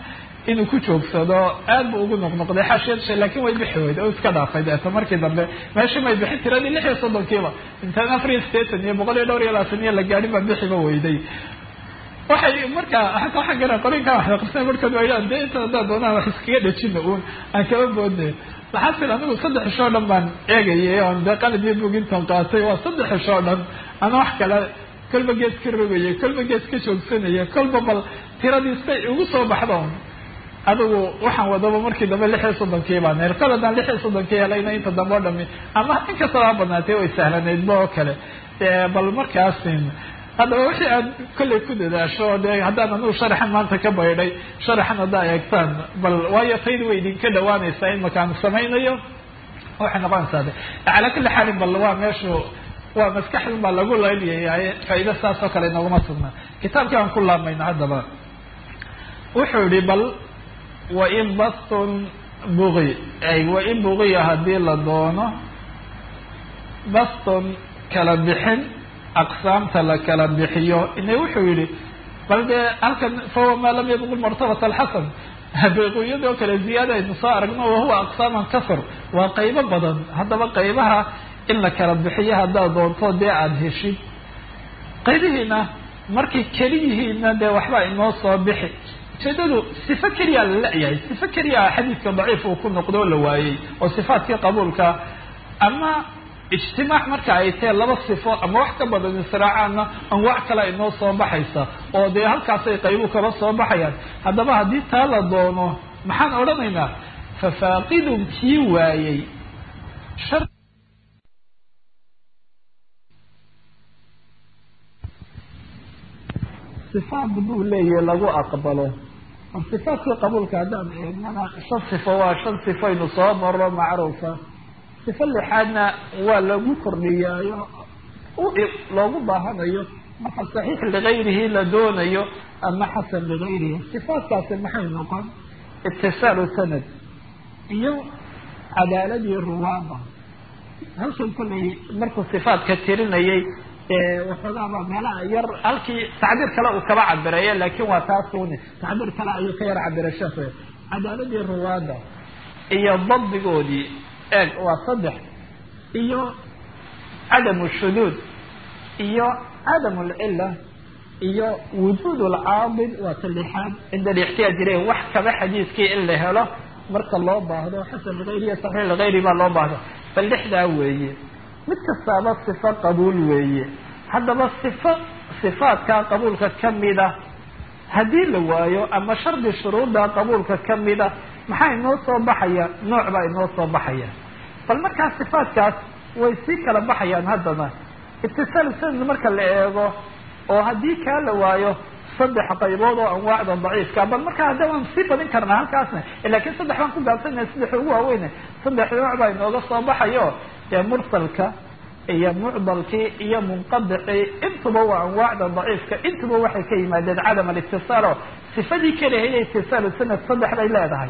inuu ku joogsado aad bu ugu noqnoqday xaashiyad lakin way bixi weyda oo iska dhaafay deeto markii dambe meeshii may bixin tiradii lix iyo soddonkiiba intaan afar iyo sideetan iyo boqol iyo dhowr iyo labaatan iyo la gaadhin baa bixiba weyday waxay markaa hataa waxaan gara qorinkaa waxda qabsana markood waydhaan dee inta haddaa doonaan wax iskaga dhejina uun aan kaba boodne maxaasil anigu saddex ishoo dhan baan eegayay oon dee qalab iyo bugintan qaatay waa saddex ishoo dhan ana wax kale kolba gees ka rogaya kolba gees ka joogsanaya kolba bal tiradii say ugu soo baxdo adigu waxaan wadaba markii dambe lix iyo soddonkii baan her kol haddaan lix iyo soddonkii helayna inta dambe o dhami ama inkastaba ha badnaatay way sahlanaydba oo kale bal markaasin haddaba wixii aad kollay ku dadaasho de haddaan anugu sharaxan maanta ka baydhay sharaxan haddaa eegtaan bal waayo tayda way idinka dhawaanaysaa in makaan samaynayo waxay noqonaysaa de calaa kulli xaalin bal waa meeshu waa maskaxdun baa lagu laylyahay faa'iida saas oo kale inaguma sugnaa kitaabkii aan ku laamayna haddaba wuxuu yihi bal wain bastun bugi ay wain bugiya haddii la doono baston kala bixin aqsaamta la kala bixiyo ina wuxuu yihi bal dee halkan fahuwa maa lam yabqul martabat alxasan beeqooyadoo kale ziyaada aynu soo aragno wahuwa aqsaaman kasr waa qaybo badan haddaba qaybaha in la kala bixiyo haddaad doonto dee aada heshid qaybihiina markay keli yihiinna dee waxbaa inoo soo bixi ujeedadu sifo keliyaa la la-yahay sifo keliyaa xadiidka daciif uu ku noqdo oo la waayey oo sifaatkii qabuulka ama ijtimaac marka ay tahe laba sifo ama wax ka badan israacaana anwaac kale inoo soo baxaysa oo dee halkaasay qaybu kaba soo baxayaan haddaba haddii taa la doono maxaan odhanaynaa fafaaqidun kii waayey sifaat buu leeyahay lagu aqbalo sifaatkii qabuulka haddaan eegnana shan sifo waa shan sifaynu soo maro macruufa sifo lixaadna waa lagu kordhiyaayo loogu baahanayo marka saxiix ligayrihi la doonayo ama xasan ligayrihi sifaatkaasi maxay noqon itisaalu sanad iyo cadaaladii ruwaada halkan kollay markuu sifaatka tirinayay waxoogaaba meelaha yar halkii tacbiir kale uu kaba cabiraye laakin waa taasuni tacbiir kale ayuu ka yar cabira sheekh cadaaladii ruwaada iyo dabdigoodii eeg waa saddex iyo cadamu shuduud iyo cadamu lcila iyo wujuud lcaabid waa ta lixaad cinda alixtiyaaj ileyh wax kaba xadiiskii in la helo marka loo baahdo xasan ligayri iyo saxiix ligayri baa loo baahdo bal lixdaa weeye mid kastaaba sifo qabuul weeye haddaba sifo sifaadka qabuulka kamida haddii la waayo ama shardi shuruudda qabuulka kamida maxaa inoo soo baxaya nooc baa inoo soo baxaya bal markaa sifaadkaas way sii kala baxayaan haddana itisaal sanad marka la eego oo haddii kaa la waayo saddex qaybood oo anwaacda daciifka bal markaa hadda waan sii badin karnaa halkaasna lakin saddex baan ku gaabsanaya saddex ugu waaweyne saddex nooc baa inooga soo baxayo dee mursalka iyo mucdalkii iyo munqadicii intuba waa anwaacda daciifka intuba waxay ka yimaadeen cadam alitisaalo sifadii kalehaye itisaalu sanad saddex bay leedahay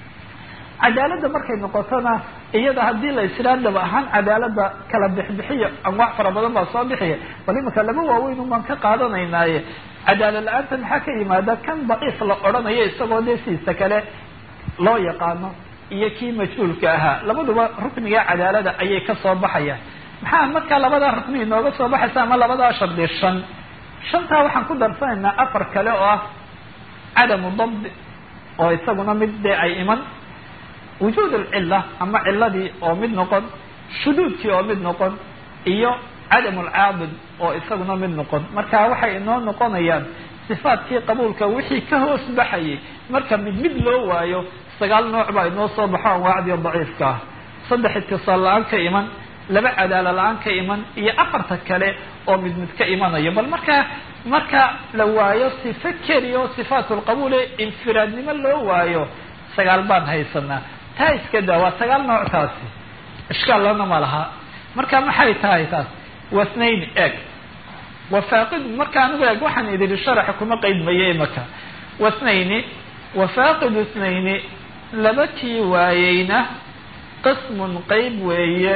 cadaaladda markay noqotona iyada haddii la israa dhab ahaan cadaalada kala bixbixiyo anwaac fara badan baa soo bixiya bal imanka laba waaweyn umaan ka qaadanaynaaye cadaalad la-aanta maxaa ka yimaada kan daciif la odhanayo isagoo dee siisa kale loo yaqaano iyo kii majhuulka ahaa labaduba rukniga cadaalada ayay ka soo baxayaan maxaa markaa labadaa rukni inooga soo baxaysa ama labadaa shardi shan shantaa waxaan ku darsanaynaa afar kale oo ah cadamu dabdi oo isaguna mid dee ay iman wujuud alcila ama ciladii oo mid noqon shuduudkii oo mid noqon iyo cadam alcaabid oo isaguna mid noqon marka waxay inoo noqonayaan sifaatkii qabuulka wixii ka hoos baxayay marka mid mid loo waayo sagaal nooc baa inoo soo baxo anwaacdii daciifka ah saddex itisaal la-aan ka iman laba cadaala la-aan ka iman iyo afarta kale oo mid mid ka imanayo bal marka marka la waayo sifo keliya oo sifaat lqabuule infiraadnimo loo waayo sagaal baan haysanaa taa iska daa waa sagaal nooc taasi ishkaal lana ma laha marka maxay tahay taas wasnayn eeg wafaaqid marka anigu eeg waxaan idiri sharaxa kuma qeydmaye imaka wasnayni wafaaqidu snayni laba kii waayeyna qismun qeyb weeye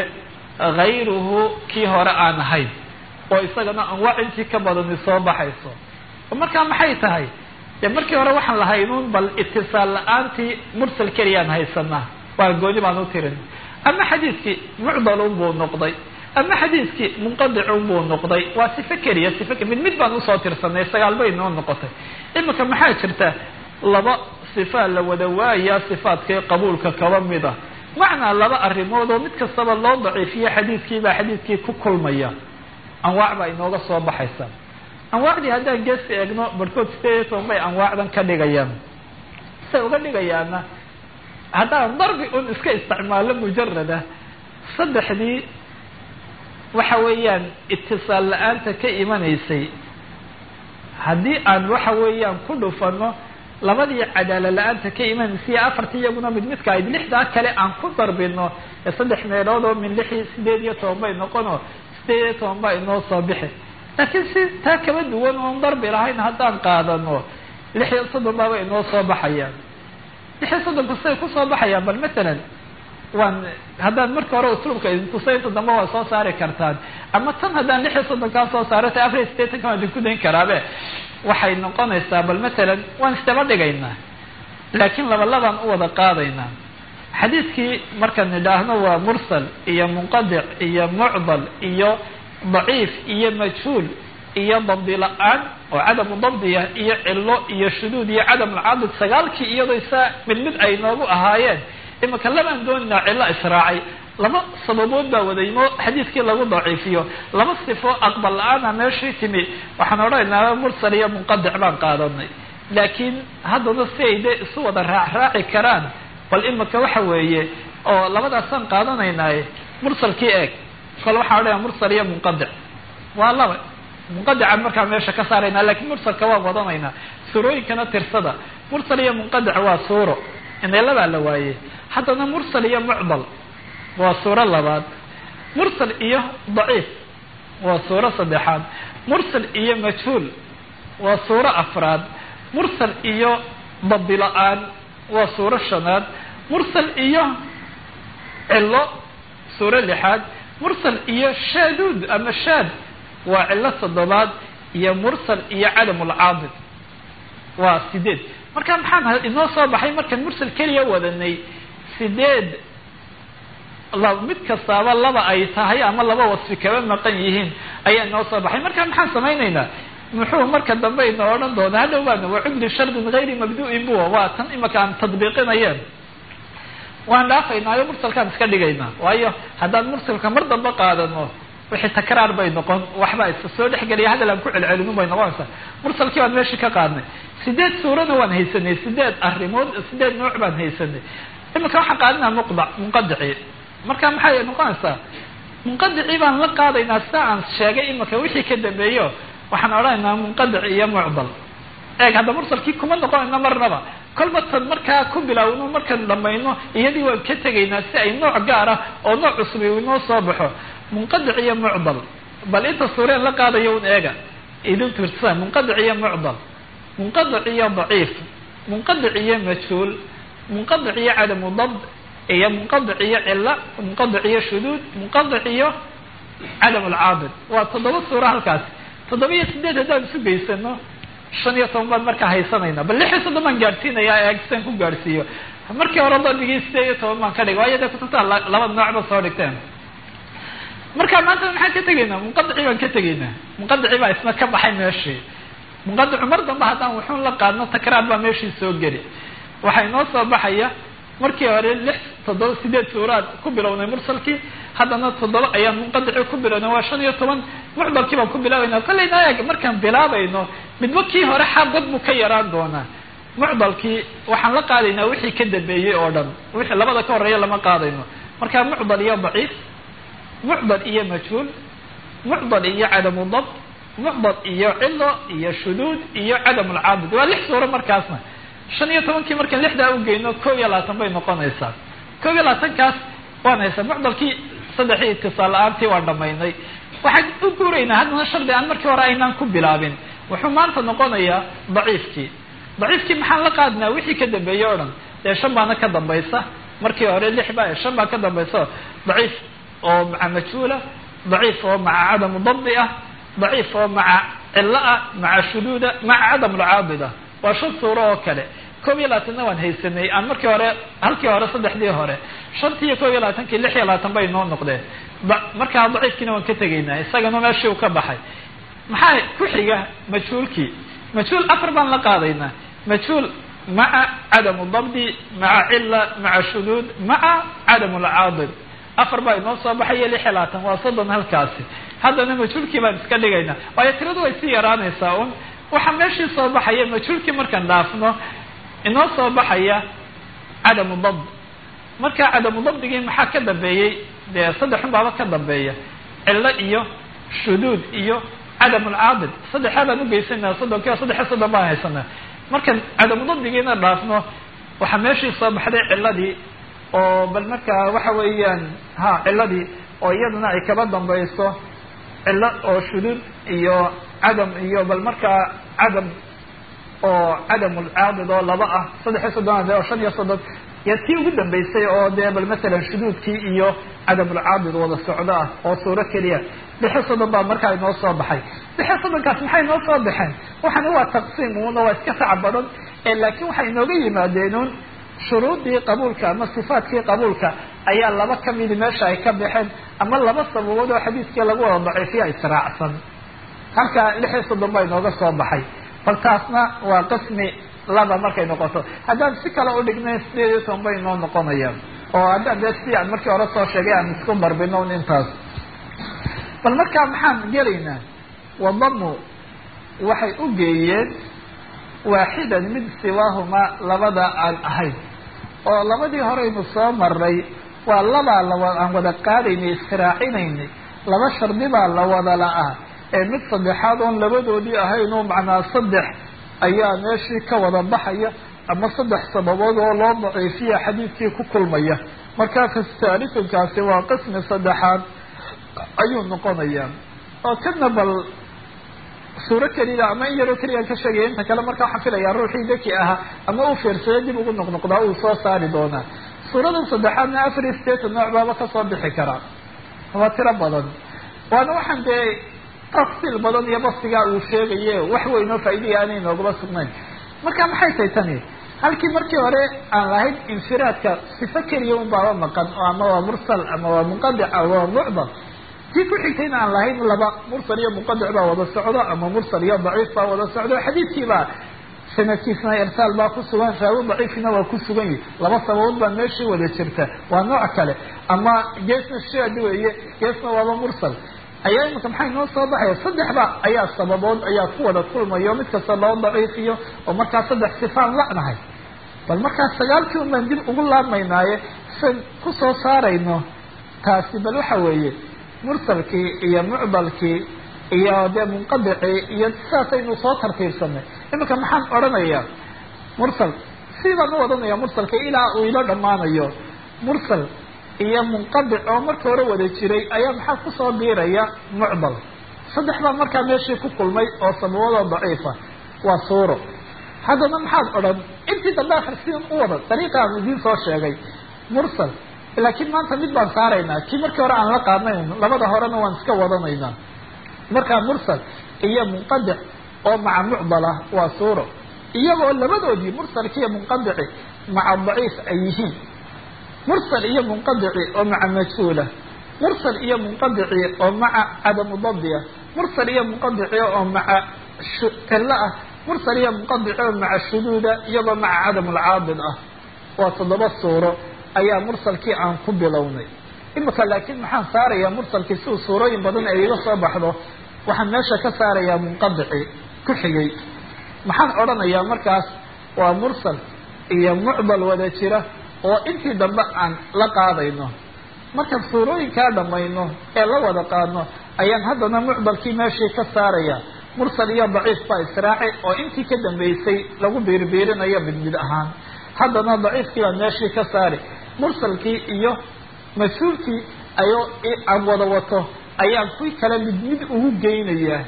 hayruhu kii hore aan ahayn oo isagana anwaac intii ka badani soo baxayso markaa maxay tahay dee markii hore waxaan lahaynuun bal itisaal la-aantii mursal keliyaan haysanaa waa gooni baan u tirin ama xadiidkii mucdalun buu noqday ama xadiidkii munqadicun buu noqday waa sifo keliya sifo mid mid baan usoo tirsanay sagaal bay noo noqotay iminka maxaa jirta laba sifaa la wada waayaa sifaadkii qabuulka kaba mid ah macnaa laba arrimood oo mid kastaba loo daciifiyo xadiidkii baa xadiidkii ku kulmaya anwaac baa inooga soo baxaysa anwaacdii haddaan geesta eegno barhkood sideed iyo toban bay anwaacdan ka dhigayaan say uga dhigayaana haddaan darbi un iska isticmaalo mujarada saddexdii waxa weeyaan itisaal la-aanta ka imanaysay haddii aan waxa weeyaan ku dhufano labadii cadaala la-aanta ka imanaysay iyo afartii iyaguna mid midka ayd lixdaa kale aan ku darbino ee saddex meelood oo min lixii sideed iyo toban bay noqono sideed iyo toban baa inoo soo bixi laakiin si taa kaba duwan oon darbi lahayn haddaan qaadano lix iyo soddon baaba inoo soo baxayaan lix iyo soddonku siday kusoo baxayaan bal matalan waan haddaan marka hore usluubka idintusaynta dambe waa soo saari kartaan ama tan haddaan lix iyo soddonkaa soo saaro ta afar iyo sideetanka waan idinku dayn karaabe waxay noqonaysaa bal matalan waan isdaba dhigaynaa laakiin laba labaan u wada qaadaynaa xadiidkii markaan nidhaahno waa mursal iyo munqadic iyo mucdal iyo daciif iyo majhuul iyo dabdi la-aan oo cadamu dabdiya iyo cilo iyo shuduud iyo cadam alcadid sagaalkii iyadoo saa mid mid ay noogu ahaayeen imika labaan dooninaa cilo israacay laba sababood baa wadaymo xadiidkii lagu daciifiyo laba sifo aqbal la-aana meeshii timi waxaan odhanaynaa mursal iyo munqadic baan qaadanay laakiin haddana si ay dee isu wada raacraaci karaan bal imika waxa weeye oo labadaasaan qaadanaynaaye mursalkii eeg kole waxaan odhanaya mursal iyo munqadic waa laba munqadican markaa meesha ka saaraynaa lakiin mursalka waan wadanaynaa suurooyinkana tirsada mursal iyo munqadic waa suuro ineelabaa la waayey haddana mursal iyo mucdal waa suuro labaad mursal iyo daciif waa suuro saddexaad mursal iyo majhuul waa suuro afraad mursal iyo dabdi la-aan waa suuro shanaad mursal iyo cilo suuro lixaad mursal iyo shaaduud ama shaad waa cilo toddobaad iyo mursal iyo cadamulcaadid waa sideed marka maxaan inoo soo baxay markaan mursal keliya wadanay sideed mid kastaaba laba ay tahay ama laba wasfi kaba maqan yihiin ayaa inoo soo baxay marka maxaan samaynaynaa muxuu marka dambe inoo odhan doonaa hadhow baana wacudli shardin gayri mabdu'in buwa waa tan imika aan tadbiiqinayeen waan dhaafaynaayo mursalkaan iska dhigaynaa waayo haddaan mursalka mar dambe qaadano wixii takraar bay noqon waxbaa iska soo dhexgeliya hadal aan ku celcelinu bay noqonaysaa mursalkii baan meeshii ka qaadnay sideed suurana waan haysanay sideed arrimood sideed nooc baan haysanay imika waxaan qaadanaa muqda munqadici marka maxay noqonaysaa munqadicii baan la qaadaynaa sida aan sheegay imika wixii ka dambeeyo waxaan odhanaynaa munqadic iyo mucdal eeg hadda mursalkii kuma noqonayno marnaba kolba tan markaa ku bilaawno markaan dhamayno iyadii waan ka tegaynaa si ay nooc gaar ah oo nooc cusub inoo soo baxo munqadic iyo mucdal bal inta suureen la qaadayo un eega idin tirsa munqadic iyo mucdal munqadic iyo daciif munqadic iyo majhuul munqadic iyo cadamu dabd iyo munqadic iyo cilo munqadic iyo shuduud munqadic iyo cadam alcaadid waa toddoba suuro halkaas toddoba iyo sideed haddaan isu geysano shan iyo toban baan markaa haysanayna bal lix iyo soddon baan gaadhsiinayaa eeg sian ku gaadhsiiyo markii hore dabigii sideed iyo toban baan ka dhigay waayo dee kutubtaa laba noocba soo dhigteen marka maanta maxaan ka tegaynaa munqadici baan ka tegaynaa munqadici baa isna ka baxay meeshii munqadicu mar dambe haddaan wuxuun la qaadno takraar baa meeshii soo geli waxaa inoo soo baxaya markii hore lix toddoba sideed suuraad ku bilownay mursalkii haddana toddoba ayaan munqadici ku bilownay waa shan iyo toban mucdalkii baan ku bilaabayna kollayna eeg markaan bilaabayno midba kii hore xaabad buu ka yaraan doonaa mucdalkii waxaan la qaadaynaa wixii ka dambeeyey oo dhan wixii labada ka horeeya lama qaadayno marka mucdal iyo daciif mucdal iyo majhuul mucdal iyo cadamu dabt mucdal iyo cilo iyo shuduud iyo cadam alcaabid waa lix suuro markaasna shan iyo tobankii markaan lixdaa ugeyno kow iyo labaatan bay noqonaysaa kow iyo labaatankaas waan haysaa mucdalkii saddexii itisaal la-aantii waan dhamaynay waxaan u guuraynaa haddana shardi aan markii hore aynaan ku bilaabin wuxuu maanta noqonayaa daciifkii daciifkii maxaan la qaadinaa wixii ka dambeeyey o dhan dee shan baana ka dambaysa markii hore lix ba shan baa ka dambaysa daciif oo maca majhuula daciif oo maca cadamu dabdi ah daciif oo maca cilo ah maca shuduuda maca cadam alcaabid ah waa shan suuro oo kale koob iyo labaatanna waan haysanay aan markii hore halkii hore saddexdii hore shantii iyo koob iyo labaatankii lix iyo labaatan bay noo noqdeen markaa daciifkiina waan ka tegaynaa isagana meeshii uu ka baxay maxaa ku xiga majhuulkii majhuul afar baan la qaadaynaa majhuul maca cadamu dabdi maca cila maca shuduud maca cadamu lcaadil afar baa inoo soo baxaya lix iyo labaatan waa soddon halkaasi haddana majhuulkii baan iska dhigaynaa waayo tiradu way sii yaraanaysaa un waxaa meeshii soo baxaya majhuulkii markaan dhaafno inoo soo baxaya cadamu dabd marka cadamu dabdigii maxaa ka dambeeyey dee saddexun baaba ka dambeeya cilo iyo shuduud iyo cadamu lcaadil saddexaa baan ugeysanaa soddonkiiba saddex iyo soddon baan haysanaa markaan cadamu dabdigiina dhaafno waxaa meeshii soo baxday ciladii oo bal markaa waxa weeyaan ha ciladii oo iyaduna ay kaba dambayso cilo oo shuduud iyo cadam iyo bal markaa cadam oo cadam lcaadid oo laba ah saddex iyo soddon oo shan iyo soddon iyo tii ugu dambeysay oo dee bal masalan shuduudkii iyo cadamulcaadid wada socdo ah oo suuro keliya lixiyo soddon baa markaa inoo soo baxay lixiyo soddonkaas maxay inoo soo baxeen waxaana waa taqsiim uuna waa iska sac badan laakiin waxay inooga yimaadeenun shuruudii qabuulka ama sifaatkii qabuulka ayaa laba kamidi meesha ay ka baxeen ama laba sababood oo xadiiskii lagu wada daciifiya israacsan halka lix iyo soddon baa inooga soo baxay bal taasna waa qismi laba markay noqoto haddaan si kale udhignay sideed iyo toban bay inoo noqonayaan oo haddaan dee si aan markii hore soo sheegay aan isku barbino un intaas bal markaa maxaan gelaynaa wadamu waxay u geeyeen waaxidan mid siwaahumaa labada aan ahayn oo labadii horeynu soo maray waa labaa lawa aan wada qaadaynay israacinaynay laba shardi baa la wada la-ah ee mid saddexaad oon labadoodii ahaynoo macnaa saddex ayaa meeshii ka wada baxaya ama saddex sababood oo loo daciifiya xadiidkii ku kulmaya markaa fastaalifinkaasi waa qismi saddexaad ayuu noqonayaa oo kana bal suuro keliya ama in yaroo keliyaan ka sheegaya inta kale marka waxaan filayaa ruuxii daki ahaa ama uu fiirsada dib ugu noqnoqdaa uu soo saari doonaa suuradan saddexaadna afar iyo sideetan nooc baaba kasoo bixi karaa waa tiro badan waana waxaan dee tafsiil badan iyo basigaa uu sheegaye wax weynoo faa'iidaya aanay noogaba sugnayn marka maxay tahay tani halkii markii hore aan lahayn infiraadka sifo keliya un baaba maqan oo ama waa mursal ama waa munqadic ama waa mucdal tii ku xigtayna aan lahayn laba mursal iyo munqadic baa wada socdo ama mursal iyo daciif baa wada socdo xadiidkiibaa sanadkiisna irsaal baa ku sugan raawi daciifina waa ku sugan yihi laba sababood baa meeshii wada jirta waa nooc kale ama geesna shaad weeye geesna waaba mursal ayaa imika maxay noo soo baxaya saddexba ayaa sababood ayaa ku wada kulmayo mid kasta loo daciifiyo oo markaa saddex sifaan la'nahay bal markaa sagaalkii un baan dib ugu laabmaynaaye san kusoo saarayno taasi bal waxa weeye mursalkii iyo mucdalkii iyo dee munqadicii iyo sidaasaynu soo tartiibsanay iminka maxaan odhanayaa mursal sidaan u wadanaya mursalka ilaa uu ilo dhammaanayo mursal iyo munqadic oo marka hore wada jiray ayaa maxaa kusoo biiraya mucdal saddex baa markaa meeshii ku kulmay oo sababadoo daciifa waa suuro haddana maxaad odhan intii dambe akhrisin u wada dariiqaan idiin soo sheegay mursal laakiin maanta mid baan saaraynaa kii markii hore aan la qaadnayn labada horena waan iska wadanaynaa markaa mursal iyo munqadic oo maca mucdala waa suuro iyagoo labadoodii mursalki iyo munqadici maca daciif ay yihiin mursal iyo munqadici oo maca majhuula mursal iyo munqadici oo maca cadamu dabdiya mursal iyo munqadici oo maca cilo ah mursal iyo munqadici oo maca shuduuda iyagoo maca cadam lcaabid ah waa toddoba suuro ayaa mursalkii aan ku bilownay imika laakiin maxaan saarayaa mursalkii si uu suurooyin badan ay iga soo baxdo waxaan meesha ka saarayaa munqadici ku xigay maxaan odhanayaa markaas waa mursal iyo mucdal wada jira oo intii dambe aan la qaadayno markaan suurooyinkaa dhamayno ee la wada qaadno ayaan haddana mucdalkii meeshii ka saaraya mursal iyo daciif baa israaci oo intii ka dambeysay lagu biirbiirinayo mid mid ahaan haddana daciifkii baan meeshii ka saari mursalkii iyo mas-uulkii ayoo aan wada wato ayaan kuwii kale mid mid ugu geynayaa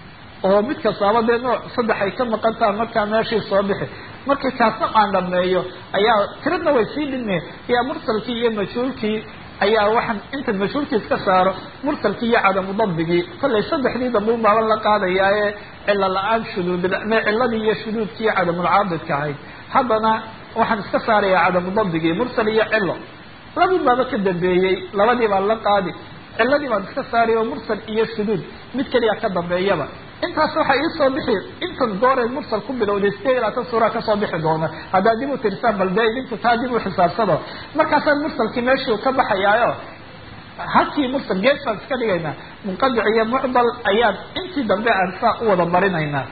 oo mid kastaaba dee nooc saddex ay ka maqan taha markaa meeshii soo bixi markii kaasna aan dhameeyo ayaa tiradna way sii dhime ayaa mursalkii iyo majhuulkii ayaa waxaan inta mashhuurkiis ka saaro mursalkii iyo cadamu dabdigii kollay saddexdii dambe un baaban la qaadayaa ee cilo la-aan shuduud me ciladii iyo shuduudkii cadamulcaabidka ahayd haddana waxaan iska saarayaa cadamu dabdigii mursal iyo cilo labun baaba ka dambeeyey labadii baan la qaadi ciladii baan iska saaraya oo mursal iyo shuduud mid keliya ka dambeeyaba intaas waxaa iisoo bixi intan gooreed mursal ku bilowday sideed iyo labaatan suuraa kasoo bixi doona haddaad dib u tirsaan bal dee idinku taa dib u xisaabsado markaasaa mursalkii meeshii ka baxayaayo halkii mursal gees baan iska dhigaynaa munqadic iyo mucdal ayaan intii dambe aan saa u wada marinaynaa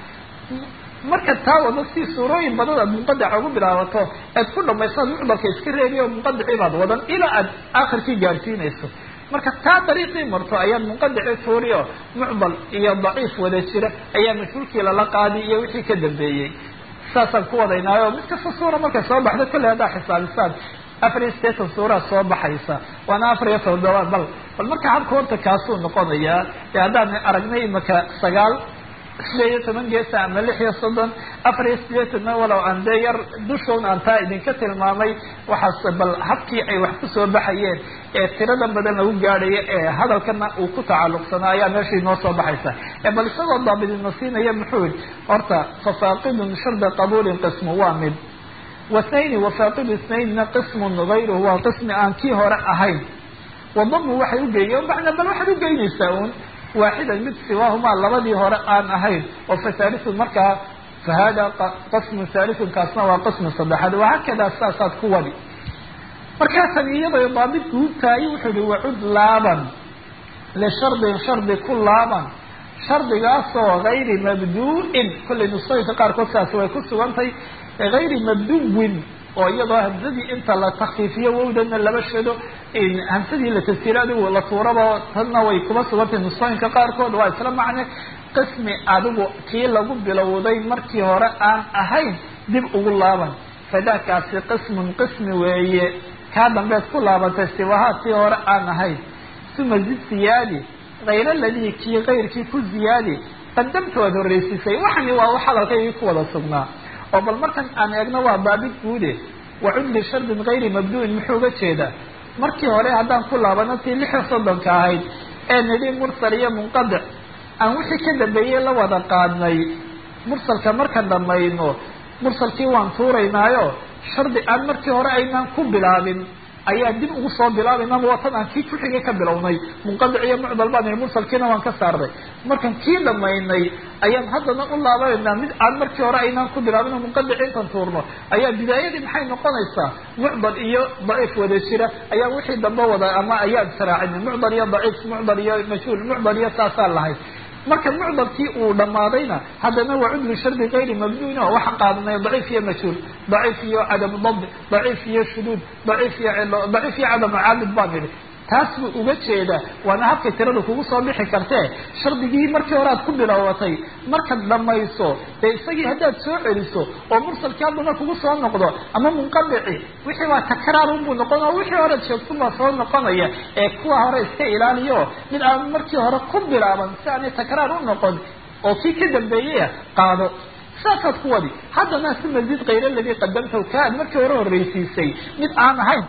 marka taa wado si suurooyin badan aad munqadica ugu bilaabato aad ku dhamaysaad mucdalka iska reebiyo munqadicii baad wadan ilaa aad aakhirkii gaarsiinayso marka taa dariiqii marto ayaad munqadici tuuriyo mucdal iyo daciif wada jira ayaa mashhuulkii lala qaadi iyo wixii ka dambeeyey saasaan ku wadaynaayo mid kasta suura markay soo baxda kolley haddaa xisaabisaan afar iyo sideetan suuraa soo baxaysa waana afar iyo toddobaad bal bal marka habka horta kaasuu noqonayaa ee haddaan aragnay imaka sagaal sideed iyo toban geesa ama lix iyo soddon afar iyo sideetanna walow aan dee yar dushown aan taa idinka tilmaamay waxaas bal habkii ay wax kusoo baxayeen ee tirada badan lagu gaadhayo ee hadalkana uu ku tacalluqsanaa ayaa meesha inoo soo baxaysa ee bal isagoo daabidina siinaya muxuu yihi horta fafaaqidun sharda qabuulin qismu waa mid wasnayni wafaaqidu isnaynna qismun gayruhu waa qismi aan kii hore ahayn wadamu waxay ugeeyeen macnaa bal waxaad ugeynaysaa uun waaxidan mid siwaahumaa labadii hore aan ahayn oo fahaalisun markaa fa hada qismu haalisun kaasna waa qismi saddexaad wahakadaa saasaad ku wadi markaasan iyadoo daabit guubtaayo wuxuu yihi wacud laaban lishardin shardi ku laaban shardigaasoo gayri mabdu-in kollay nusooyinka qaarkood saasi way ku sugantay gayri mabduwin oo iyadoo hamsadii inta la takfiifiyo wowdana laba shado hamsadii la tafsiiro adigu la tuuraba tanna way kuma sugantay nusooyinka qaarkood waa isla macne qismi adigu kii lagu bilowday markii hore aan ahayn dib ugu laaban fadaakaasi qismun qismi weeye kaa dambeed ku laabantay siwahaa tii hore aan ahayn uma zid siyaadi hayr aladii kii kayrkii ku ziyaadi qadamtood horreysiisay waxani waa wax hadalkaygii ku wada sugnaa oo bal markan aan eegno waa baabid guude wacud lishardin gayri mabdu-in muxuu uga jeedaa markii hore haddaan ku laabano tii lix iyo soddonka ahayd ee nidhi mursal iyo munqadic aan wixii ka dambeeyey la wada qaadnay mursalka markaan dhamayno mursalkii waan tuuraynaayo shardi aan markii hore aynaan ku bilaabin ayaa dib ugu soo bilaabayna watan aan kii kuxigay ka bilownay munqadic iyo mucdal baan mursalkiina waan ka saarnay markaan kii dhamaynay ayaan haddana u laabaynaa mid aan markii hore aynaan ku bilaabin oo munqadic intaan tuurno ayaa bidaayadii maxay noqonaysaa mucdal iyo daciif wada jira ayaa wixii dambe wada ama ayaan saraacina mucdal iyo daciif mucdal iyo mashhuul mucdal iyo saasaan lahayd marka mucdalkii uu dhamaadayna haddana waa cudlu shardi gayri mabduin oo waxaan qaadanay daciif iyo mashhuul daciif iyo cadamu dabdi daciif iyo shuduud daciif iyo cilo daciif iyo cadamu caabid baan idhi taas buu uga jeedaa waana habkay tirada kugu soo bixi kartee shardigii markii hore aad ku bilowatay markaad dhamayso dee isagii haddaad soo celiso oo mursalkii haddana kugu soo noqdo ama munqadici wixii waa takraarunbuu noqon oo wixii horead sheegtunbaa soo noqonaya ee kuwa hore iska ilaaliyo mid aan markii hore ku bilaaban si aanay takraar u noqon oo kii ka dambeeyaya qaado saasaad ku wadi haddana si mazid kayr aladii qadamtahu ka aad markii hore horreysiisay mid aan ahayn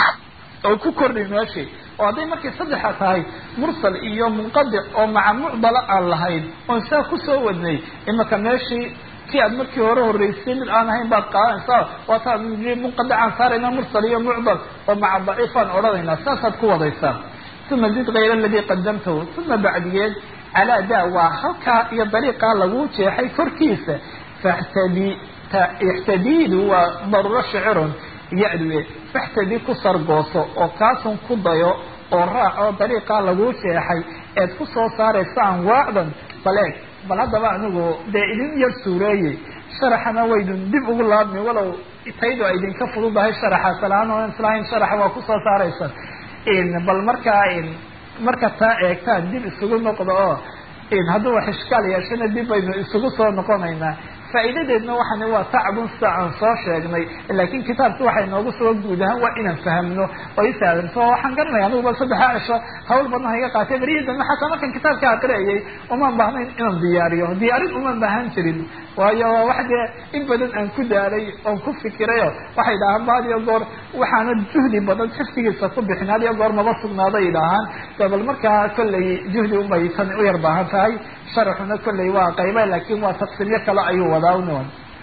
oo ku kordhay meeshii oo hadday markay saddexa tahay mursal iyo munqadic oo maca mucdala aan lahayn oon saa kusoo wadnay imaka meeshii kii aad markii hore horreysay mid aan ahayn baad qaadanaysaa waata munqadicaan saarayna mursal iyo mucdal oo maca daciifaan odhanaynaa saasaad ku wadaysaa uma zid kayr aladii qadamtahu uma bacdigeed calaa da waa halkaa iyo dariiqaa lagu jeexay korkiisa faxtadi ixtadiidu waa daruuro shicirun ya-duwe faxtadi ku sargooso oo kaasun ku dayo oo raac oo dariiqaa laguu jeexay eed ku soo saaraysa anwaacdan baleeg bal haddaba anigu dee idin yar suureeyey sharaxana waydun dib ugu laabmi walow taydu ay idinka fududahay sharaxa salaan oo islahayn sharaxa waa kusoo saaraysa bal markaa marka taa eegtaan dib isugu noqdo oo hadduu wax ishkaal yeeshana dib baynu isugu soo noqonaynaa faa'iidadeedna waxaan waa tacbun sida aan soo sheegnay laakiin kitaabki waxay noogu suga guud ahaan waa inaan fahamno oo isaadanto waxaan garanaya aniguba saddexa cisho hawl badna iga qaatay berihii dambe xataa markan kitaabka aqriyayay umaan baahnayn inaan diyaariyo diyaarin umaan baahan jirin waayo wax dee in badan aan ku daalay oon ku fikirayo waxay idhahaan ba had iyo goor waxaana juhdi badan xifdigiisa ku bixin had iyo goor maba sugnaaday idhaahaan bal markaa kolley juhdi unbay tan u yar baahan tahay sharaxuna kolley waa qayba laakin waa taqsiimyo kale ayuu wadaa un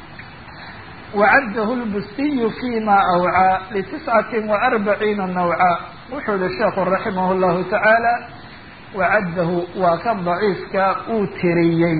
wacaddahu lbustiyu fima awcaa litiscati waarbaciina nawca wuxuu yihi sheekhu raximah llahu tacaala wacaddahu waa kan daciifka uu tiriyey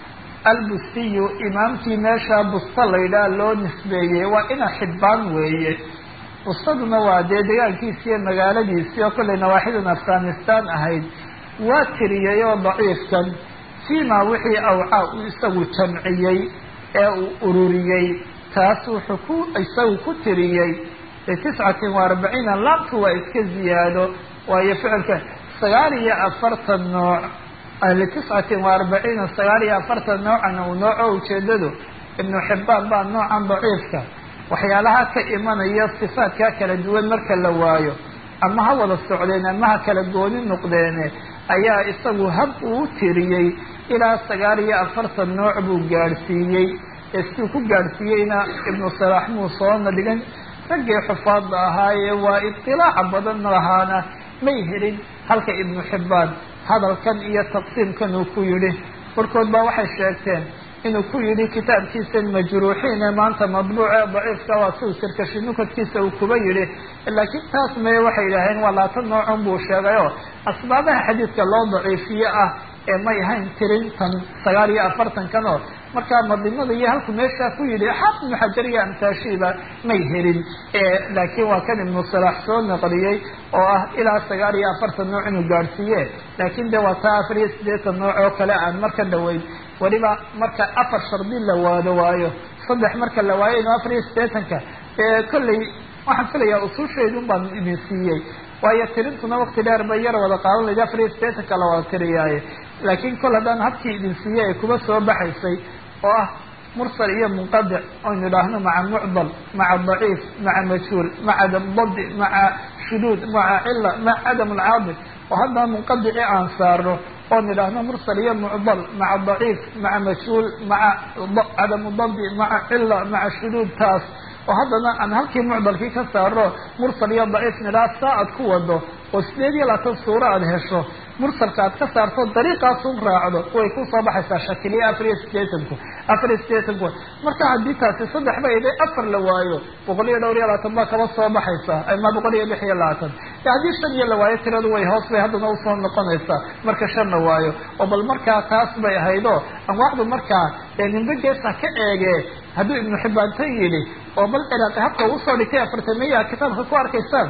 albustiyu imaamkii meesha busta laydhaha loo nisbeeyey waa ina xibbaan weeye bustaduna waa dee degaankiisi iyo magaaladiisii oo kollay nawaaxidan afghanistan ahayd waa tiriyey oo daciifkan fiima wixii awcaa uu isagu jamciyey ee uu ururiyey taas wuxuu ku isagu ku tiriyey litiscatin wa arbaciina laamtu waa iska ziyaado waayo ficilka sagaal iyo afartan nooc litiscatin wa arbaciina sagaal iyo afartan noocana uu nooco ujeedadu ibnu xibbaan baa noocan daciifka waxyaalaha ka imanaya sifaadkaa kala duwan marka la waayo ama ha wada socdeen ama ha kala gooni noqdeene ayaa isagu hab uu tiriyey ilaa sagaal iyo afartan nooc buu gaadhsiiyey ee siduu ku gaadhsiiyeyna ibnu salaax muu soona dhigan raggii xufaadda ahaayee waa idilaaca badan lahaana may helin halka ibnu xibbaan hadalkan iyo taqsiimkan uu ku yidhi barkood baa waxay sheegteen inuu ku yidhi kitaabkiisan majruuxiin ee maanta madbuuc ee daciifka waa siu sirkashi nukadkiisa uu kuba yidhi laakiin taas mee waxay yidhaaheen waa laatan noocun buu sheegay oo asbaabaha xadiidka loo daciifiye ah ee may ahayn tirintan sagaal iyo afartankan oo markaa madimada iyo halku meeshaa ku yidhi xaafid ibnu xajar iyo amtaashiiba may helin laakiin waa kan ibnu salaax soo naqliyey oo ah ilaa sagaal iyo afartan nooc inuu gaadhsiiye laakiin de waa taa afar iyo siddeetan nooc oo kale aan marka dhaweyn weliba marka afar shardi la waado waayo saddex marka la waayo inu afar iyo siddeetanka kolley waxaan filayaa usuusheedun baan idin siiyey waayo tirintuna wakti dheer bay yar wada qaadan layd afar iyo siddeetanka la wada tiriyaaye laakiin kol haddaan habkii idin siiyey ay kuba soo baxaysay oo ah mursal iyo munqadic oynu idhaahno maca mucdal maca daciif maca majhuul maca dabdi maca shuduud maca cila maca cadam alcaadil oo haddana munqadici aan saarno oon idhaahno mursal iyo mucdal maca daciif maca majhuul maca cadamu dabdi maca cila maca shuduud taas oo haddana aan halkii mucdalkii ka saarno mursal iyo daciif nidhaah saa aad ku wado oo sideed iyo labaatan suuro aada hesho mursalka aad ka saarto dariiqaasun raacdo way ku soo baxaysaa shakiliya afar iyo sideetanku afar iyo sideetanku marka haddii taasi saddex ba iday afar la waayo boqol iyo dhowr iyo labaatan baa kaba soo baxaysa ama boqol iyo lix iyo labaatan haddii shan iyo la waayo tiradu way hoos bay haddana usoo noqonaysaa marka shan la waayo oo bal markaa taas bay ahaydoo anwaacdu markaa ee nimbe geesa ka eege hadduu ibnu xibbaantan yidhi oo bal ciraaqi habka usoo dhigtay afartamiya kitaabka ku arkaysaan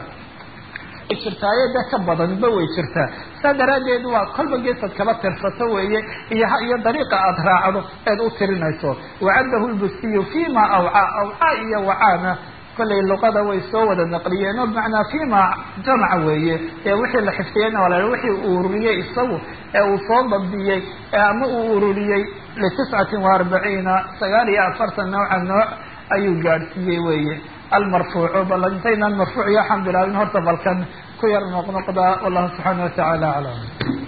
jirtaaye de ka badanba way jirtaa saa daraaddeed waa kolba geesaad kaba tirsato weeye iyo iyo dariiqa aada raacdo eed u tirinayso wacaddahu lbustiyu fima awcaa awcaa iyo wacaana kollay luqada way soo wada naqliyeen oo bimacnaa fima jamaca weeye ee wixii la xifdiyeyna waa la wixii uu ururiyey isagu ee uu soo dabdiyey ama uu ururiyey litiscatin wa arbaciina sagaal iyo afartan nooca nooc ayuu gaadhsiiyey weeye almarfuucu bal intaynaan marfuuc iyo waxaan bilaabin horta balkan ku yar noqnoqda wallahu subxaana watacaala aclam